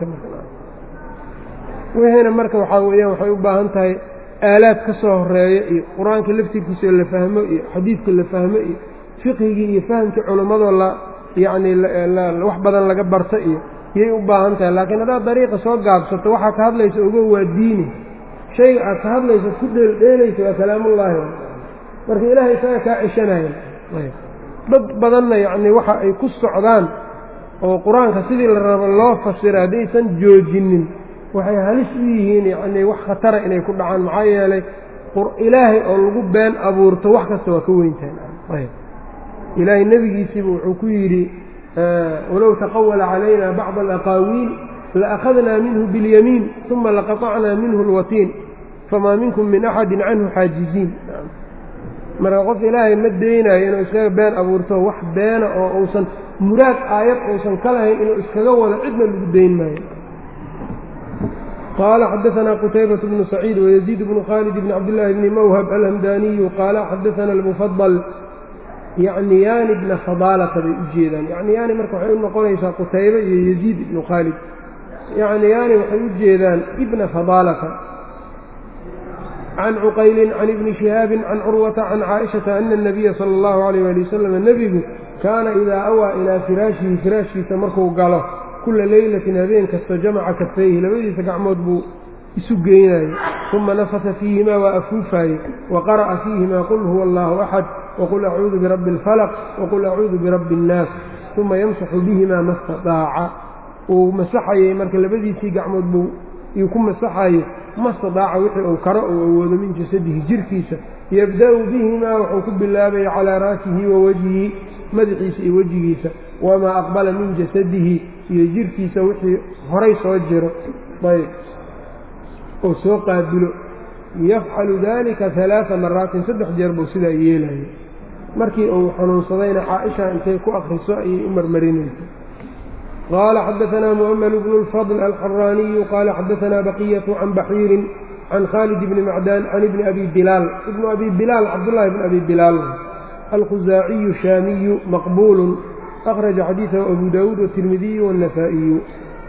Speaker 1: wixiina marka waxaa weeyaan waxay u baahan tahay aalaad ka soo horeeya iyo qur-aanka laftirkiisao la fahmo iyo xadiidka la fahmo iyo fiqhigii iyo fahamkii culimmadoo la yacni wax badan laga barto iyo yay u baahan tahay laakiin haddaad dariiqa soo gaabsato waxaa ka hadlaysa ogo waa diini shayga aad ka hadlaysa ku dheeldheelaysa waa kalaamullaahi marka ilaahay isaga kaa ceshanaya dad badanna yacni waxa ay ku socdaan oo qur-aanka sidii la rabo loo fasira haddaysan joojinin waxay halis u yihiin yacnii wax khatara inay ku dhacaan maxaa yeelay ilaahay oo lagu been abuurto wax kasta waa ka weyntahay ilaahay nebigiisiiba wuxuu ku yidhi walow taqawala calayna bacda alaqaawiil laakhadnaa minhu biاlyamiin uma laqaطacnaa minhu اlwatiin famaa minkum min axadi canhu xaajiziin marka qof ilaahay ma deynayo inuu iskaga been abuurto wax beena oo uusan muraad aayad uusan ka lahayn inuu iskaga wado cidna lagu dayn maayo qaala xadaanaa qutaybaة bnu saciid wayaziid bnu khaalid bni cabdillaahi bni mawhab alhamdaaniyu qaala xadaana almufadal yacniyaani bna fadaalata bay u jeedaan yacniyaani marka waxay u noqonaysaa qutaybe iyo yaziid ibnu khaalid yacniyaani waxay u jeedaan ibna fadaalata can cuqaylin can ibni shihaabin can curwata can caaishata ana الnabiya sala اllahu alayh ali wasalam nebigu kaana idaa awaa ilaa firaashihi firaashkiisa markuu galo kula leylatin habeen kasta jamaca kafayhi labadiisa gacmood buu isu geynayey uma nafasa fiihimaa waa afuufaye wa qara'a fiihimaa qul huwa allahu axad wqul acuudu birabbi اlfalq waqul acuudu birabbi اnnaas uma yamsaxu bihimaa ma staaaca uu masaxayey marka labadiisii gacmood buu iyuu ku masaxayo ma stadaaca wixii uu karo uu awoodo min jasadihi jirkiisa yabda'u bihimaa wuxuu ku bilaabaya calaa ra'sihi wa wajhihi madaxiisa iyo wejigiisa wamaa aqbala min jasadihi iyo jirkiisa wixii horay soo jiro ayb oo soo qaabilo yafcalu dalika alaaa maraatin saddex jeer buu sidaa yeelaya markii uu xanuunsadayna caaisha intay ku akriso ayay u marmarinaysa qaala xadaanaa mu'ml bnu اlfadl alxaraaniyu qaala xadaanaa baqiyatu can baxiirin can khaalid bni macdaan can ibni abi bilaal ibnu abi bilaal cabdullaahi bn abi bilaal alkhusaaciyu shaamiyu maqbuulu akhraja xadiidahu abu daawuud watirmidiyu wاnnasaa'iyu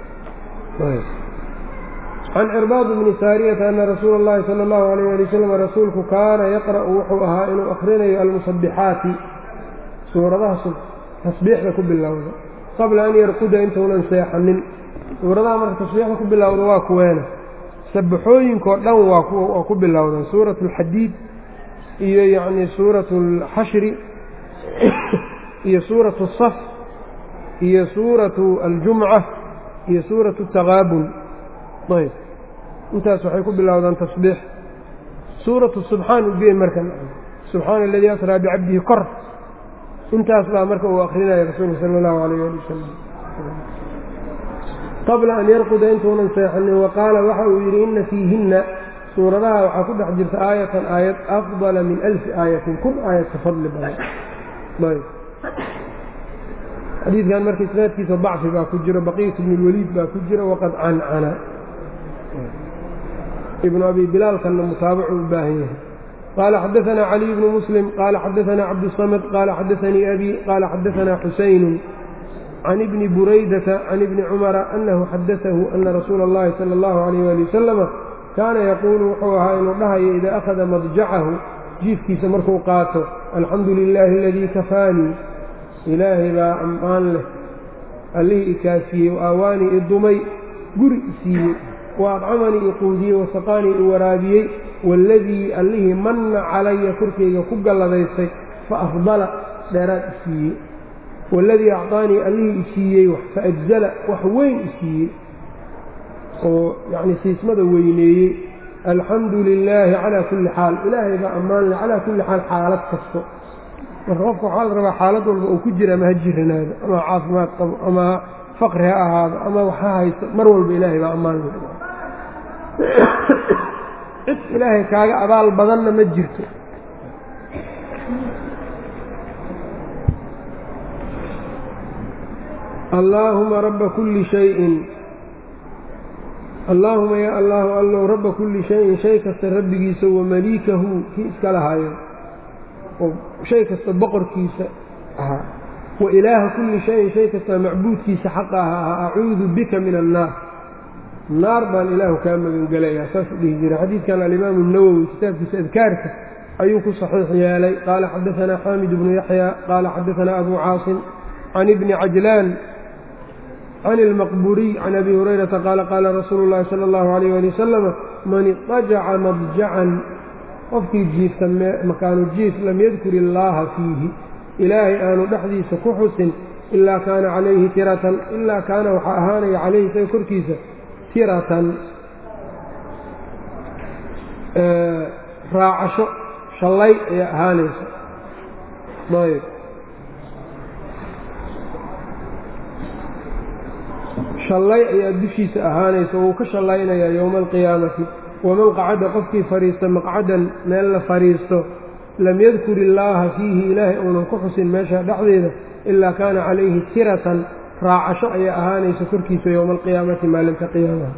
Speaker 1: can cirbaad bni saariyata ana rasuula اllahi sala اllahu alayh ali wasalam rasuulku kaana yaqra'u wuxuu ahaa inuu akhrinayo almusabixaati suuradaha tasbiixda ku bilowda qabla an yarquda intuunan seexanin suuradaha marka tasbiixda ku bilowda waa kuweena sabaxooyinkao dhan waa ku bilowdan suuratu alxadiid iyo yacni suuratu alxashri iyo suuratu saf iyo suuratu aljumca iyo suuratu taqaabun ayb intaas waxay ku bilowdaan tasbiix suuratu subxaan ugeen marka subxaana aladii asraa bicabdihi kor intaas baa marka uu akrinaya rasuulka sala allahu alayh ali wasalam qabla an yarquda intuunan seexanin wa qaala waxa uu yidhi inna fiihinna suuradaha waxaa ku dhex jirta aayatan aayad afdala min alfi aayatin kun aayad ka fadli badan ayb xadiidkan marka isnaadkiisa dacfi baa ku jiro baqiyat bn اlwaliid baa ku jira waqad cancana ibnu abi bilaalkanna mutaabacu u baahan yahay qaala xadaثna caliي bnu muslim qaala xadaثna cabdالصamd qaala xadaثanii abi qaala xadaثna xusaynu can ibni buraydata can ibni cumara anahu xadaثahu ana rasuula اllahi salى اllahu عalayh ali wasalama kaana yaquulu wuxuu ahaa inuu dhahayo idaa akhada madjacahu jiifkiisa markuu qaato alxamdu lilaahi aladii kafaanii ilaahay baa ammaan leh allihii ikaafiyey wa aawaanii i dumay guri i siiyey wa adcamanii i quudiyey wasaqaanii i waraabiyey waaladii allihii manna calaya korkayga ku galladaystay fa afdala dheeraad i siiyey waaladii acطaanii allihii i siiyey fa ajzala wax weyn i siiyey oo yacni siismada weyneeyey alxamdu lilaahi calaa kulli xaal ilaahay baa ammaan leh calaa kulli xaal xaalad kasto marka qofka waxaa la rabaa xaalad walba uu ku jira ama ha jiranaado ama caafimaad qabo ama faqri ha ahaado ama wax ha haysto mar walba ilaahay baa ammaan leh cid ilaahay kaaga abaal badanna ma jirto allaahuma rabba kulli shayin allaahuma yaa allaahu allow rabba kulli shayin shay kasta rabbigiisa wa maliikahu kii iska lahaayo oo shay kasta boqorkiisa ahaa wa ilaaha kulli shayin shay kasta macbuudkiisa xaqa ahaa acuudu bika min annaar naar baan ilaahu kaa magangelayaa saasuu dhihi jira xadiidkan alimaamu nawowi kitaabkiisa adkaarka ayuu ku saxiix yeelay qaala xadaanaa xaamid bnu yaxya qaala xadaanaa abu caasim can ibni cajlaan can ilmaqburiy can abi hurayrata qaala qaala rasuulu llahi sala allahu alayh ali wasalama man idajaca madjacan qofkii jiifta makaanu jiif lam yadkur illaaha fiihi ilaahay aanu dhexdiisa ku xusin ilaa kaana calayhi tiratan ilaa kaana waxaa ahaanaya calayhi isaga korkiisa tiratan raacasho shallay ayaa ahaanaysa ayb shallay ayaa dushiisa ahaanaysa wuu ka shallaynayaa yowma alqiyaamati waman qacada qofkii fadhiista maqcadan meel la fadhiisto lam yadkur illaaha fiihi ilaahay uunan ku xusin meesha dhexdeeda ilaa kaana calayhi tiratan raacasho ayaa ahaanaysa korkiisa yowma alqiyaamati maalinta qiyaamaha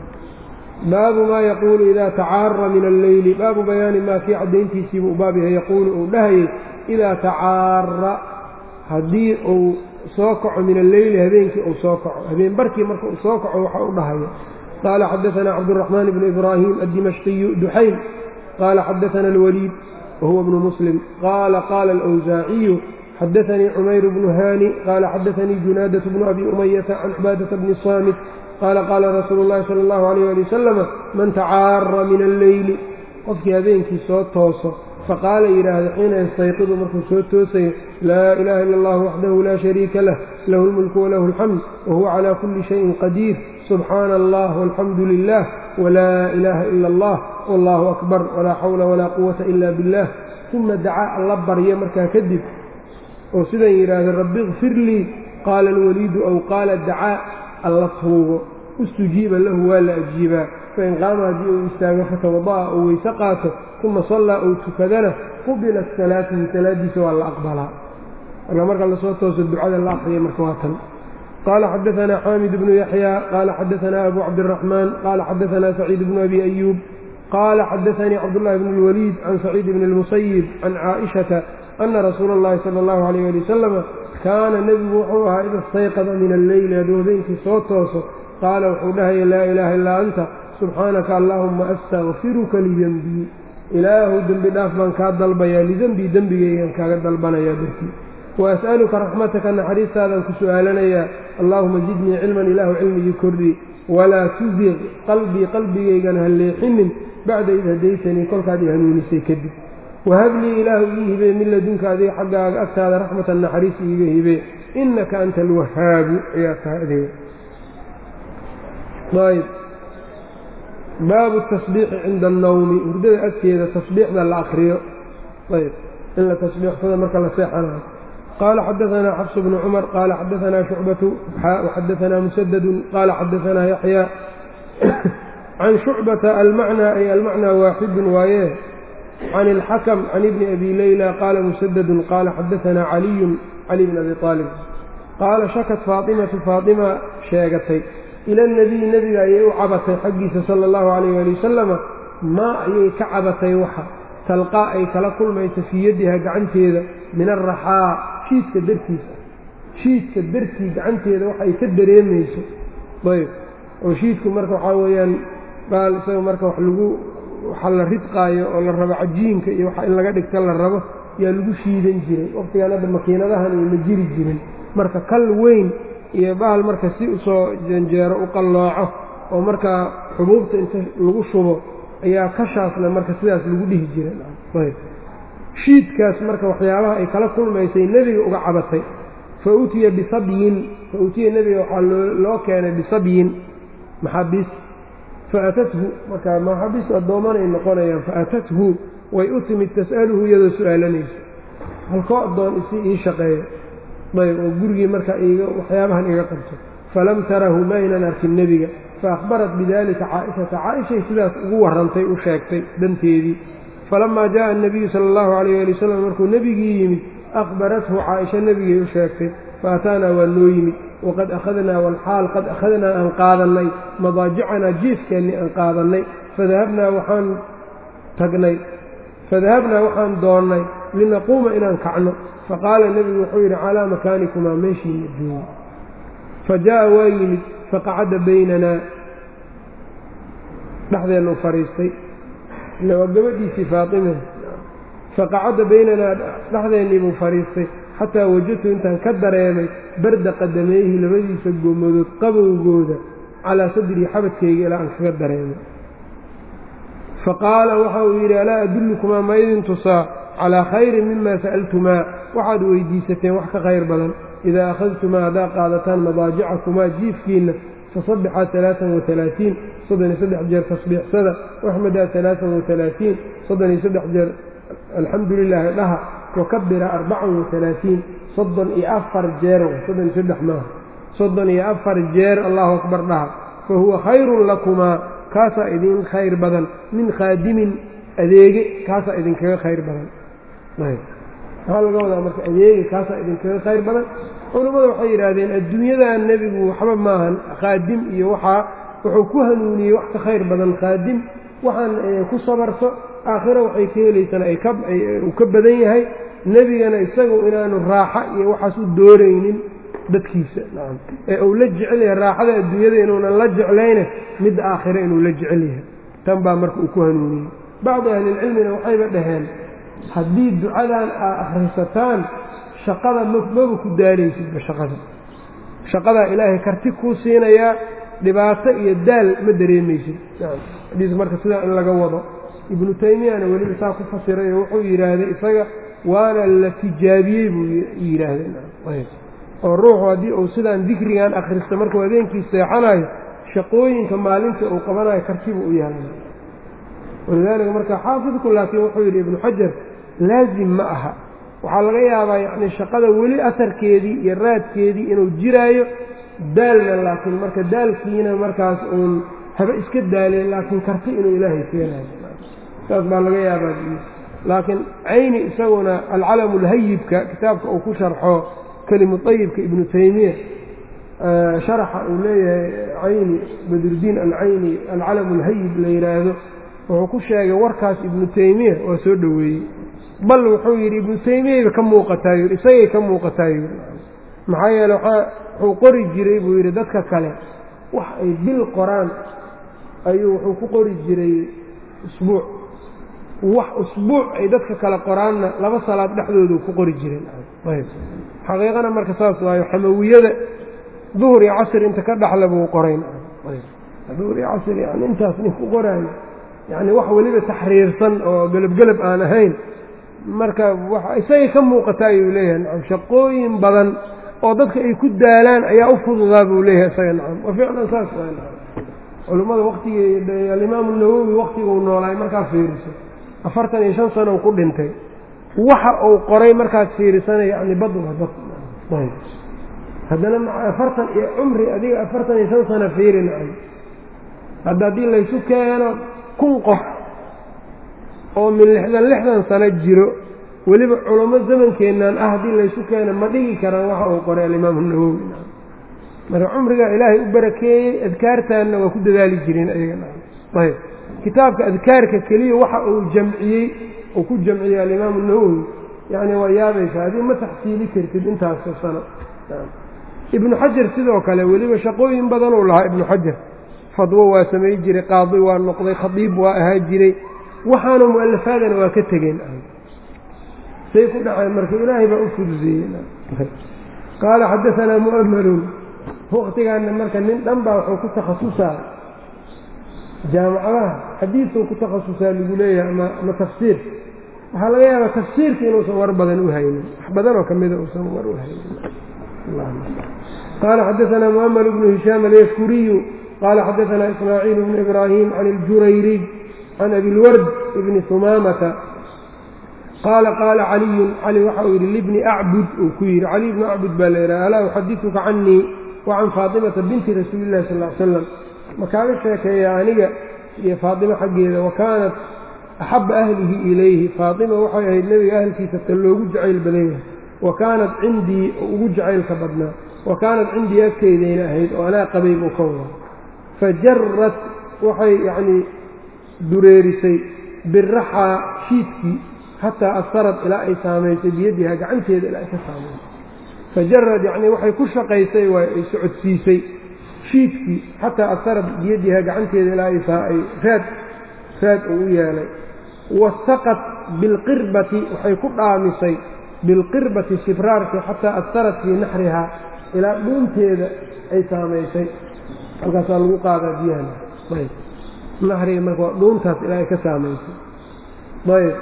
Speaker 1: baabu maa yaquulu idaa tacaara min alleyli baabu bayaani maa kii caddayntiisiibuu baab yahay yaquulu uu dhahayay idaa tacaara haddii uu soo kaco min alleyli habeenkii uu soo kaco habeen barkii marka uu soo kaco waxa u dhahaya qaala xadaanaa cabduraxmaan bnu ibraahim addimashqiyu duxayn qaala xadaana alwaliid wahuwa bnu muslim qaala qaala alwsaaciyu xadaanii cumayr bnu haani qaala xadaanii junaadatu bnu abi umayata can cibaadata bni saamit qaala qaala rasuulu llahi sala allahu alayh ali wasalama man tacaara min alleyli qofkii habeenkii soo tooso faqaala yidhaahda xiina yastayqidu markuu soo toosayo laa ilaaha ila allah waxdahu laa shariika lah lahu lmulku walahu alxamd wahuwa calaa kulli shayin qadiir subxaana allah walxamdu lilah walaa ilaaha ila allah wallahu akbar walaa xawla walaa quwata ila billah uma dacaa alla barya markaa kadib oo sidan yidhaahda rabbi ikfir lii qaala alwaliidu aw qaala dacaa alla tuugo istujiiba lahu waa la ajiibaa fain qaama haddii uu istaago fatawada'a uu weyse qaato uma sallaa uu tukadana qubilat salaatuhu salaadiisa waa la aqbalaa marka marka lasoo tooso ducada la aqriya marka waa tan qaala xadaanaa xaamid bnu yaxya qaala xadaanaa abu cabdiraxmaan qaala xadaanaa saciid bnu abi ayuub qaala xadaanii cabdullahi bn اlwaliid can saciid bni اlmusayib can caaishata ana rasuula اllahi sala allahu alayh ali wasalama kaana nebigu wuxuu ahaa ida istayqada min alleyli hadduu habeenkii soo tooso qaala wuxuu dhahaya laa ilaaha illaa anta subxaanaka allaahuma astakfiruka lidenbii ilaahu dembi dhaaf baan kaa dalbayaa lidenbii dembigaygan kaaga dalbanayaa dartii wa as'aluka raxmataka naxariistaadaan ku su'aalanayaa allaahuma zidnii cilman ilaahu cilmigii kordhi walaa tuziq qalbii qalbigaygan ha leexinin bacda id hadaytanii kolkaad i hanuunisay kadib wahablii ilaahu ii hibee min ladunka adiga xaggaaga agtaada raxmatan naxariis iiga hibee innaka anta alwahaabu ayaa tahay adiga ayb baabu tasbiixi cinda annawmi hurdada agteeda tasbiixda la akriyo ayb in la tasbiixsada marka la seexanayo qaala xadaanaa xafs bnu cumar qaala xadaanaa shucbatu waxadaanaa musadadun qaala xadaanaa yaxya can shucbata almacnaa ay almacnaa waaxidun waaye can ilxakam can ibni abi leyla qaala musadadun qaala xadaanaa caliyun cali bn abi aalib qaala shakat faatimatu faatima sheegatay ila nebiy nebiga ayay u cabatay xaggiisa sala allahu calayh waali wasalama maa ayay ka cabatay waxa talqaa ay kala kulmayso fii yadiha gacanteeda min araxaa shiidka dartiisa shiidka dartii gacanteeda wax ay ka dareemayso ayb oo shiidku marka waxaa weeyaan baal isaga marka wax lagu waxa la ridqaayo oo la rabo cajiinka iyo waxa in laga dhigta la rabo yaa lagu shiidan jiray waqtigaan hadda makiinadahan ayma jiri jirin marka kal weyn iyo bahal marka si usoo janjeero u qallooco oo markaa xubuubta inta lagu shubo ayaa kashaasna marka sidaas lagu dhihi jiray ayb shiidkaas marka waxyaabaha ay kala kulmaysay nebiga uga cabatay fa utiya bisabyin fa utiya nebiga waxaa loo keenay bisabyin maxaabiis faatathu marka maxaabiistu addoomanay noqonayaan faatathu way u timid tas'aluhu iyadoo su-aalanayso halkoo addoon isi ii shaqeeya ayb oo gurigii marka iga waxyaabahan iga qabto falam tarahu maynan arkin nebiga faahbarat bidalika caaishata caaishay sidaas ugu warrantay u sheegtay danteedii falamaa jaءa الnabiyu sala اllahu alayh ali wasalam markuu nebigii yimid akhbarathu caaisha nebigay u sheegtay faataanaa waa noo yimid waqad akhadnaa walxaal qad akhadnaa aan qaadannay madaajicanaa jiifkeennii aan qaadannay fadahabnaa waxaan tagnay fadahabnaa waxaan doonnay linaquuma inaan kacno faqaala nebigu wuxuu yidhi calaa makaanikumaa meeshiina joogo fa jaa'a waa yimid faqacada baynanaa dhexdeennu fadhiistay ila waa gabadhiisii faatime faqacada baynanaa dhexdeennii buu fadhiistay xataa wajadtu intaan ka dareemay barda qadameeyhi labadiisa gomadood qabowgooda calaa sadrii xabadkayga ilaa aan kaga dareemay faqaala waxa uu yidhi alaa adullukumaa ma idin tusaa calaa khayrin mima sa'altumaa waxaad weydiisateen wax ka khayr badan idaa akhadtumaa haddaa qaadataan madaajicakumaa jiifkiinna fasabbixaa alaaan watalaatiin soddon iyo saddex jeer tasbiixsada waxmadaa alaaan watalaatiin soddon iyo saddex jeer alxamdu lilaahi dhaha wakabira arbacan watalaatiin soddon iyo afar jeer soddon iyo saddex maaha soddon iyo afar jeer allahu akbar dhaha fa huwa khayrun lakumaa kaasaa idin khayr badan min khaadimin adeege kaasaa idinkaga khayr badan maxaa laga wadaa marka adeege kaasaa idinkaga khayr badan culammada waxay yidhaahdeen adduunyadan nebigu waxba maahan khaadim iyo waxaa wuxuu ku hanuuniyey wax ka khayr badan khaadim waxaan ku sabarto aakhiro waxay ka helaysana uu ka badan yahay nebigana isagu inaanu raaxa iyo waxaas u dooraynin dadkiisa nacam ee uu la jecel yahay raaxada adduunyada inuunan la jeclayne midda aakhiro inuu la jecel yahay tan baa marka uu ku hanuuniyey bacdi ahlilcilmina waxayba dhaheen haddii ducadan aad akhrisataan shaqada maba ku daalaysidba shaqada shaqadaa ilaahay karti kuu siinayaa dhibaato iyo daal ma dareemaysid xadiiska marka sidaa in laga wado ibnu taymiyana weliba saa ku fasiray oo wuxuu yidhaahday isaga waana la tijaabiyey buu yidhaahdeen oo ruuxu haddii uu sidaan dikrigan akhristo markuu habeenkii seexanayo shaqooyinka maalinta uu qabanayo kartibuu u yeelana walidaalika marka xaafidku laakiin wuxuu yidhi ibnu xajar laazim ma aha waxaa laga yaabaa yacni shaqada weli asarkeedii iyo raadkeedii inuu jiraayo daalna laakiin marka daalkiina markaas uun haba iska daaleen laakiin karti inuu ilaahay keenayo saas baa laga yaabaa laakiin cayni isaguna alcalamu lhayibka kitaabka uu ku sharxo kelimu ayibka ibnu taymiya sharaxa uu leeyahay cayni badrudiin alcayni alcalamu lhayib la yidhaahdo wuxuu ku sheegay warkaas ibnu taymiya waa soo dhoweeyey bal wuxuu yidhi ibnu taymiyayba ka muuqataa yidhi isagay ka muuqataa yidhi maxaa yeele wuxuu qori jiray buu yidhi dadka kale wax ay bil qoraan ayuu wuxuu ku qori jiray usbuuc wax usbuuc ay dadka kale qoraanna laba salaad dhexdoodu ku qori jireen ayb xaqiiqana marka saas waayo xamawiyada duhur iyo casr inta ka dhaxla buu qorayn duhur iyo casr yani intaas nin ku qoraayo yacni wax weliba taxriirsan oo gelabgelab aan ahayn marka isagay ka muuqata ayuu leeyahay nacam shaqooyin badan oo dadka ay ku daalaan ayaa u fududaa buu leeyahay isaga nacam wa ficlan saas waa nacam culummada waktigii alimaamu nawowi waktiguu noolaay markaad fiiriso afartan iyo shan sano ku dhintay waxa uu qoray markaad fiirisana yacni bad waa bad ayb haddana maca afartan iyo cumri adiga afartan iyo shan sano fiiri nacam hadda haddii laysu keeno kun qof oo min lixdan lixdan sano jiro weliba culamo zamankeennan ah haddii laysu keeno ma dhigi karaan waxa uu qoray alimaamu nawowi marka cumrigaa ilaahay u barakeeyey adkaartaanna waa ku dadaali jireen ayaga ayb kitaabka adkaarka keliya waxa uu jamciyey uu ku jamciyey alimaamu nawowi yacni waa yaabaysa adii ma taxsiili kartid intaasoo sano ibnu xajar sidoo kale weliba shaqooyin badanuu lahaa ibnu xajar fadwo waa samay jiray qaadi waa noqday khadiib waa ahaa jiray waxaana mu'alafaadana waa ka tegeen say ku dhaceen marka ilaahay baa u fuduseeyey qaala xadaanaa mu'amalun waktigaana marka nin dhan baa wuxuu ku takhasusaa jaamacadaha xadiidkuu ku takhasusaa lagu leeyahay ama ama tafsiir waxaa laga yaabaa tafsiirka inuusan war badan u haynin wax badanoo ka mida uusan war u haynin qaala xadaanaa mu'amel bnu hishaam alyafkuriyu qaala xadaanaa ismaaciil bnu ibraahim can iljurayriy can abilward ibni humaamata qaala qaala caliyun cali waxa uu yidhi libni acbud uu ku yidhi cali bnu acbud baa la yidhaha alaa uxadituka canii wa can faatimata binti rasuuli illahi sal l slam ma kaaga sheekeeya aniga iyo faatima xaggeeda wa kaanat axabba ahlihi ilayhi faatima waxay ahayd nebiga ahalkiisa ta loogu jacayl badan yahay wa kaanat cindii ugu jacaylka badnaa wa kaanat cindii agteydayna ahayd oo anaa qabay buu ka wadaa fa jarrat waxay yacnii dureerisay biraxaa shiidkii xataa asarad ilaa ay saamaysay biyadiha gacanteeda ilaa ay ka saamaysay fajarad yacnii waxay ku shaqaysay waa ay socodsiisay shiidkii xataa asarad biyadiha gacanteeda ilaa ay raad raad uu u yeelay wasaqat bilqirbati waxay ku dhaamisay bilqirbati sibraarki xataa asarad fii naxrihaa ilaa dhuunteeda ay saamaysay halkaasaa lagu qaadaa biyahana ayb naxriga marka waa dhuuntaas ilaa ay ka saamaysay ayb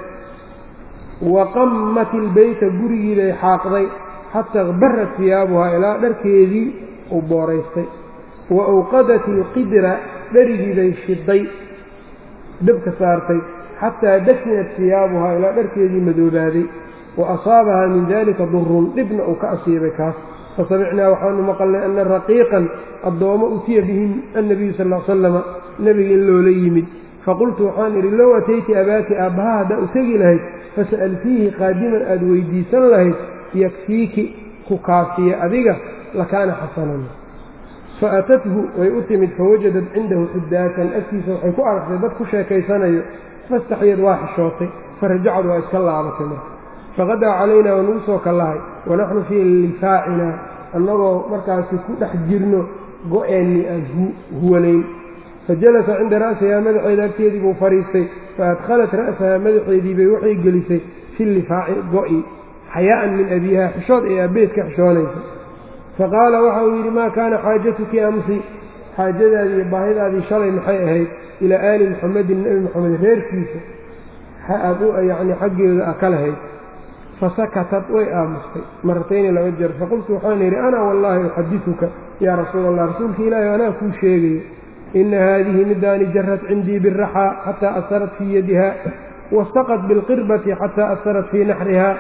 Speaker 1: waqammat ilbeyta gurigiibay xaaqday xataa akbarat hiyaabuhaa ilaa dharkeedii uu booraystay wa awqadat ilqidra dherigiibay shiday dabka saartay xataa dakinat hiyaabuhaa ilaa dharkeedii madoobaaday wa asaabahaa min dalika durun dhibna uu ka asiibay kaas fasamicnaa waxaanu maqalnay ana raqiiqan addoommo utiya bihim annabiyu sal l salama nebiga in loola yimid faqultu waxaan idhi low atayti abaaki aabbaha haddaa u tegi lahayd fasa'altiihi qaadiman aada weydiisan lahayd yakfiiki ku kaafiye adiga lakaana xasanan faatathu way u timid fawajadat cindahu xudaakan agtiisa waxay ku aragtay dad ku sheekaysanayo fastaxyad waa xishootay farajacad waa iska laabatay marka faqadaa calaynaa waa nagu soo kallahay wanaxnu fii lifaacinaa annagoo markaasi ku dhex jirno go-eenni aan huwanayn fajalasa cinda ra'sihaa madaxeeda agteedii buu fadhiistay faadkhalat ra'sahaa madaxeedii bay waxay gelisay fi lifaaci go'i xayaa'an min abiiha xishood ee aabbeed ka xishoonaysa faqaala waxa uu yidhi maa kaana xaajatuki amsi xaajadaadii iyo baahidaadii shalay maxay ahayd ilaa aali muxamedin nebi moxamed reerkiisa aad u yacni xaggeeda a ka lahayd fasakatat way aamustay maratayni laba jeer faqultu waxaan yidhi ana wallaahi uxadituka yaa rasuula allah rasuulka ilaahi anaa kuu sheegayo ina haadihi midaani jarat cindii biraxaa xataa asarat fii yadiha wastaqat bilqirbati xataa asarat fii naxriha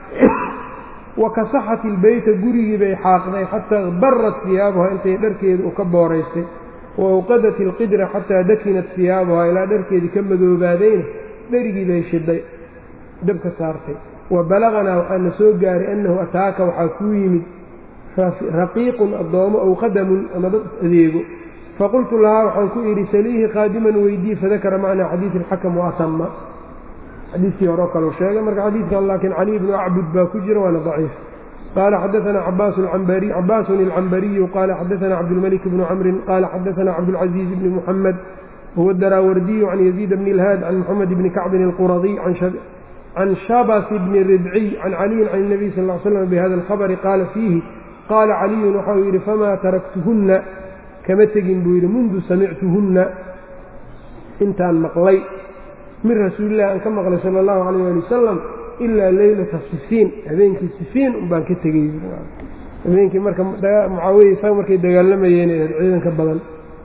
Speaker 1: wakasaxat ilbeyta gurigii bay xaaqday xataa barat hiyaabuha intay dharkeeda u ka booraystay wa awqadat ilqidra xataa dakinat hiyaabuha ilaa dharkeedii ka madoobaadayna dherigii bay shiday dabka saartay wa balaganaa waxaana soo gaaray annahu ataaka waxaa kuu yimid raqiiqun addoomo ow qadamun ama dad adeego faqultu lahaa waxaan ku idhi saliihi qaadiman weydii fadakara macnaa xadiidi alxakam wa atama xadiidkii hore oo kaleu sheegay marka xadiidkan laakiin cali bnu acbud baa ku jira waana daciif qaala xadaanaa cabaasun ilcambariyu qaala xadaanaa cabdulmalik bnu camrin qaala xadaanaa cabdulcaziiz bni muxamed huwa daraawardiyu can yaziid bni ilhaad can muxamed bni kacbin alquradiy can shabas bni ribciy can caliyin can اnabiy sal l slam bihada alkhabari qaala fiihi qaala caliyun waxa uu yidhi famaa taraktuhunna kama tegin buu yidhi mundu samictuhunna intaan maqlay min rasuulillahi aan ka maqlay sala allahu calayh ali wasalam ilaa leylata sifiin habeenkii sifiin unbaan ka tegey habeenkii marka mucaawiya isaga markay dagaalamayeen ahayd ciidanka badan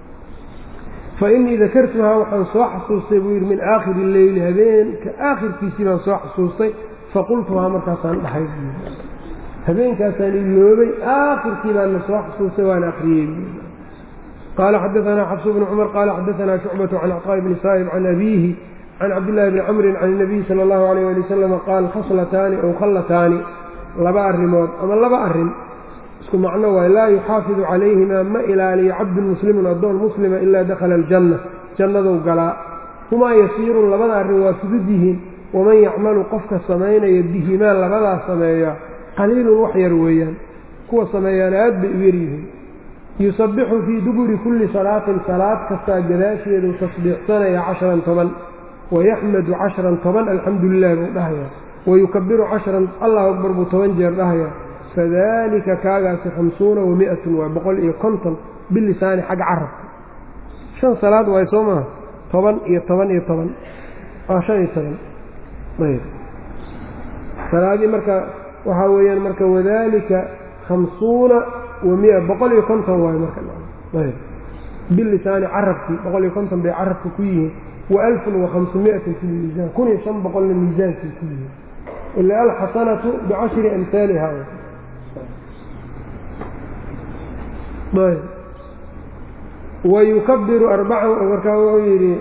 Speaker 1: fa innii dakartuhaa waxaan soo xasuustay buu yidhi min aakhiri leyli habeenka aakhirkiisii baan soo xasuustay faqultuhaa markaasaan dhahay habeenkaasaan iloobay aakhirkii baanna soo xasuustay waana akhriyey qaala xadaanaa xafsu bnu cumar qaala xadaanaa shucbatu can acطaa'i bni saa'ib can abiihi can cabdillaahi bni camrin can inabiyi sala allahu alayh ali wasalam qaal khaslataani ow khallataani laba arrimood ama laba arrin isku macno waay laa yuxaafidu calayhimaa ma ilaaliyo cabdun muslimun addoon muslima ilaa dakhala aljanna jannadou galaa humaa yasiirun labada arrin waa fudud yihiin waman yacmalu qofka samaynaya bihimaa labadaas sameeya qaliilun wax yar weeyaan kuwa sameeyaan aad bay u yaryihiin yusabbixu fii duburi kulli salaatin salaad kastaa gadaasheedu tasbiixsanaya cashran toban wayaxmadu cashran toban alxamdu lilah buu dhahayaa wayukabiru cashran allahu akbar buu toban jeer dhahayaa fadalika kaagaasi khamsuuna wa mi-atun waa boqol iyo konton bilisaani xagga carabka shan salaad waay soo maha toban iyo toban iyo toban waa shan iyo toban ayb salaadii marka waxaa weeyaan marka wadalika khamsuuna wa mia boqol iyo konton waayo marka ayb bilisaani carabkii boqol iyo konton bay carabka ku yihiin wa alfun wa khamsumiatin fi lmiisaan kun iyo shan boqolna miisaankay ku yihiin ila alxasanatu bicashri amhaaliha ayb wayukabiru arbacan markaa wuxuu yidhi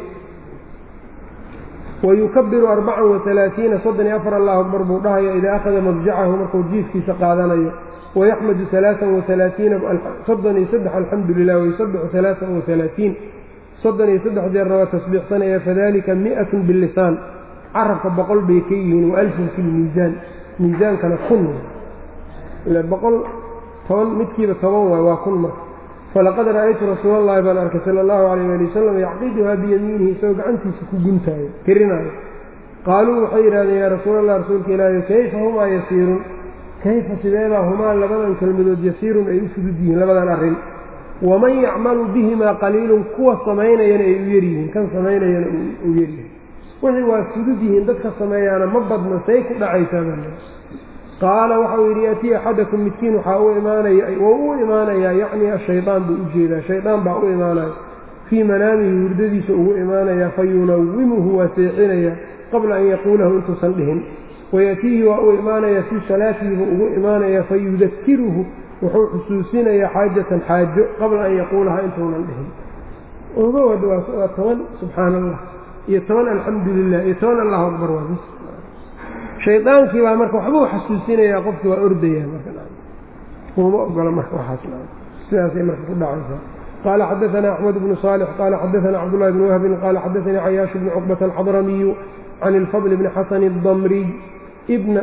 Speaker 1: wayukabiru arbacan waalaaiina soddon iyo afar allahu akbar buu dhahaya idaa akhada madjacahu markuu jiifkiisa qaadanayo wayaxmadu alaaan waalaaiina soddon iyo saddex alxamdu lilah wayusabixu alaaan waalaaiin soddon iyo saddex jeerna waa tasbiixsanaya fadalika mi'atun bilisaan carabka boqol bay ka yihiin wa alfun fi lmiisaan miisaankana kun ila boqol toban midkiiba toban waay waa kun marka falaqad ra'aytu rasuula allahi baan arkay sala allahu alayh ali wasalam yacqiduhaa biyamiinihi isagoo gacantiisa ku guntaayo tirinaayo qaaluu waxay yidhahdeen yaa rasuul allah rasuulka ilaahi kayfa humaa yasiirun kayfa sideebaa humaa labadan kelmadood yasiirun ay u fudud yihiin labadan arrin waman yacmalu bihimaa qaliilun kuwa samaynayana ay u yaryihiin kan samaynayana u yaryihiin wixii waa fudud yihiin dadka sameeyaana ma badna say ku dhacaysaa qaala waxau yidhi yatii axadakum midkiin waxaa u imaanaya wou u imaanayaa yacni ashayaan buu u jeedaa shaydaan baa u imaanaya fii manaamihi hurdadiisa ugu imaanayaa fa yunawimuhu waa seexinaya qabla an yaquulahu intuusan dhihin wayatiihi waa u imaanayaa fii salaatihi buu ugu imaanayaa fa yudakiruhu wuxuu xusuusinayaa xaajatan xaajo qabla an yaquulaha intuunan dhihin ogowad waa toban subxaana allah iyo toban alxamdu lilah iyo toban allahu akbar waa bis shaydaankii baa marka waxbuu xasuusinayaa qofkii waa ordayaa markauma ogola marka waxaas sidaasay marka ku dhacaysaa qaala xadaثana axmed bnu صaalix qaala xadaثana cabdullahi bn wahbin qaala xadaثanii cayaash bni cuqbata alxadramiyu can ilfadl bni xasan اdamriy ana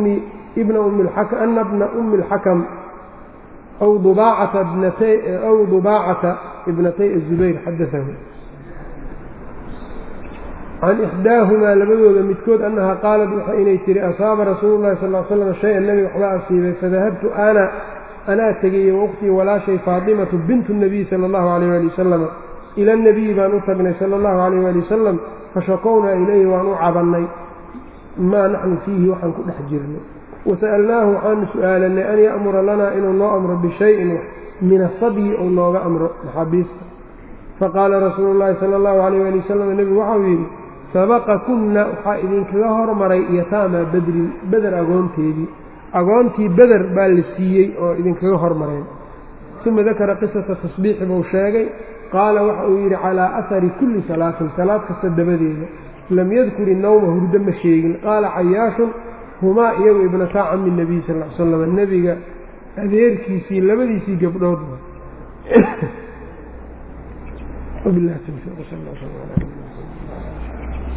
Speaker 1: bna umi اlxakam aw dubaacata ibnatay الzubayr xadaahu can ixdaahumaa labadooda midkood annahaa qaalat waxa inay tihi asaaba rasuulu llahi sal l slam shay-an nebiga waxbaa asiibay fadahabtu ana anaa tegayey wauktii walaashay faatimatu bintu nabiy sala allahu calayh waali wasalam ila nabiyi baan u tagnay sala allahu calayh waali wasalam fashakownaa ilayhi waan u cabannay maa naxnu fiihi waxaan ku dhex jirnay wasa'alnaahu waxaanu su'aalanay an ya'mura lanaa inuu noo amro bishayin min asabyi ou nooga amro maxaabiista faqaala rasuulu llaahi sala allahu calayh waali wasalam nebigu waxau yidhi sabaqakunna waxaa idinkaga hormaray yataamaa bedrin beder agoonteedii agoontii beder baa la siiyey oo idinkaga hormareen uma dakara qisata tasbiixi buu sheegay qaala waxa uu yidhi calaa ahari kulli salaatin salaad kasta dabadeeda lam yadkur innawma hurdo ma sheegin qaala cayaashun humaa iyagu ibnataa cami nebiy sal l slam nebiga adeerkiisii labadiisii gabdhood وبالله التوفيق صلى الله عليه وسلم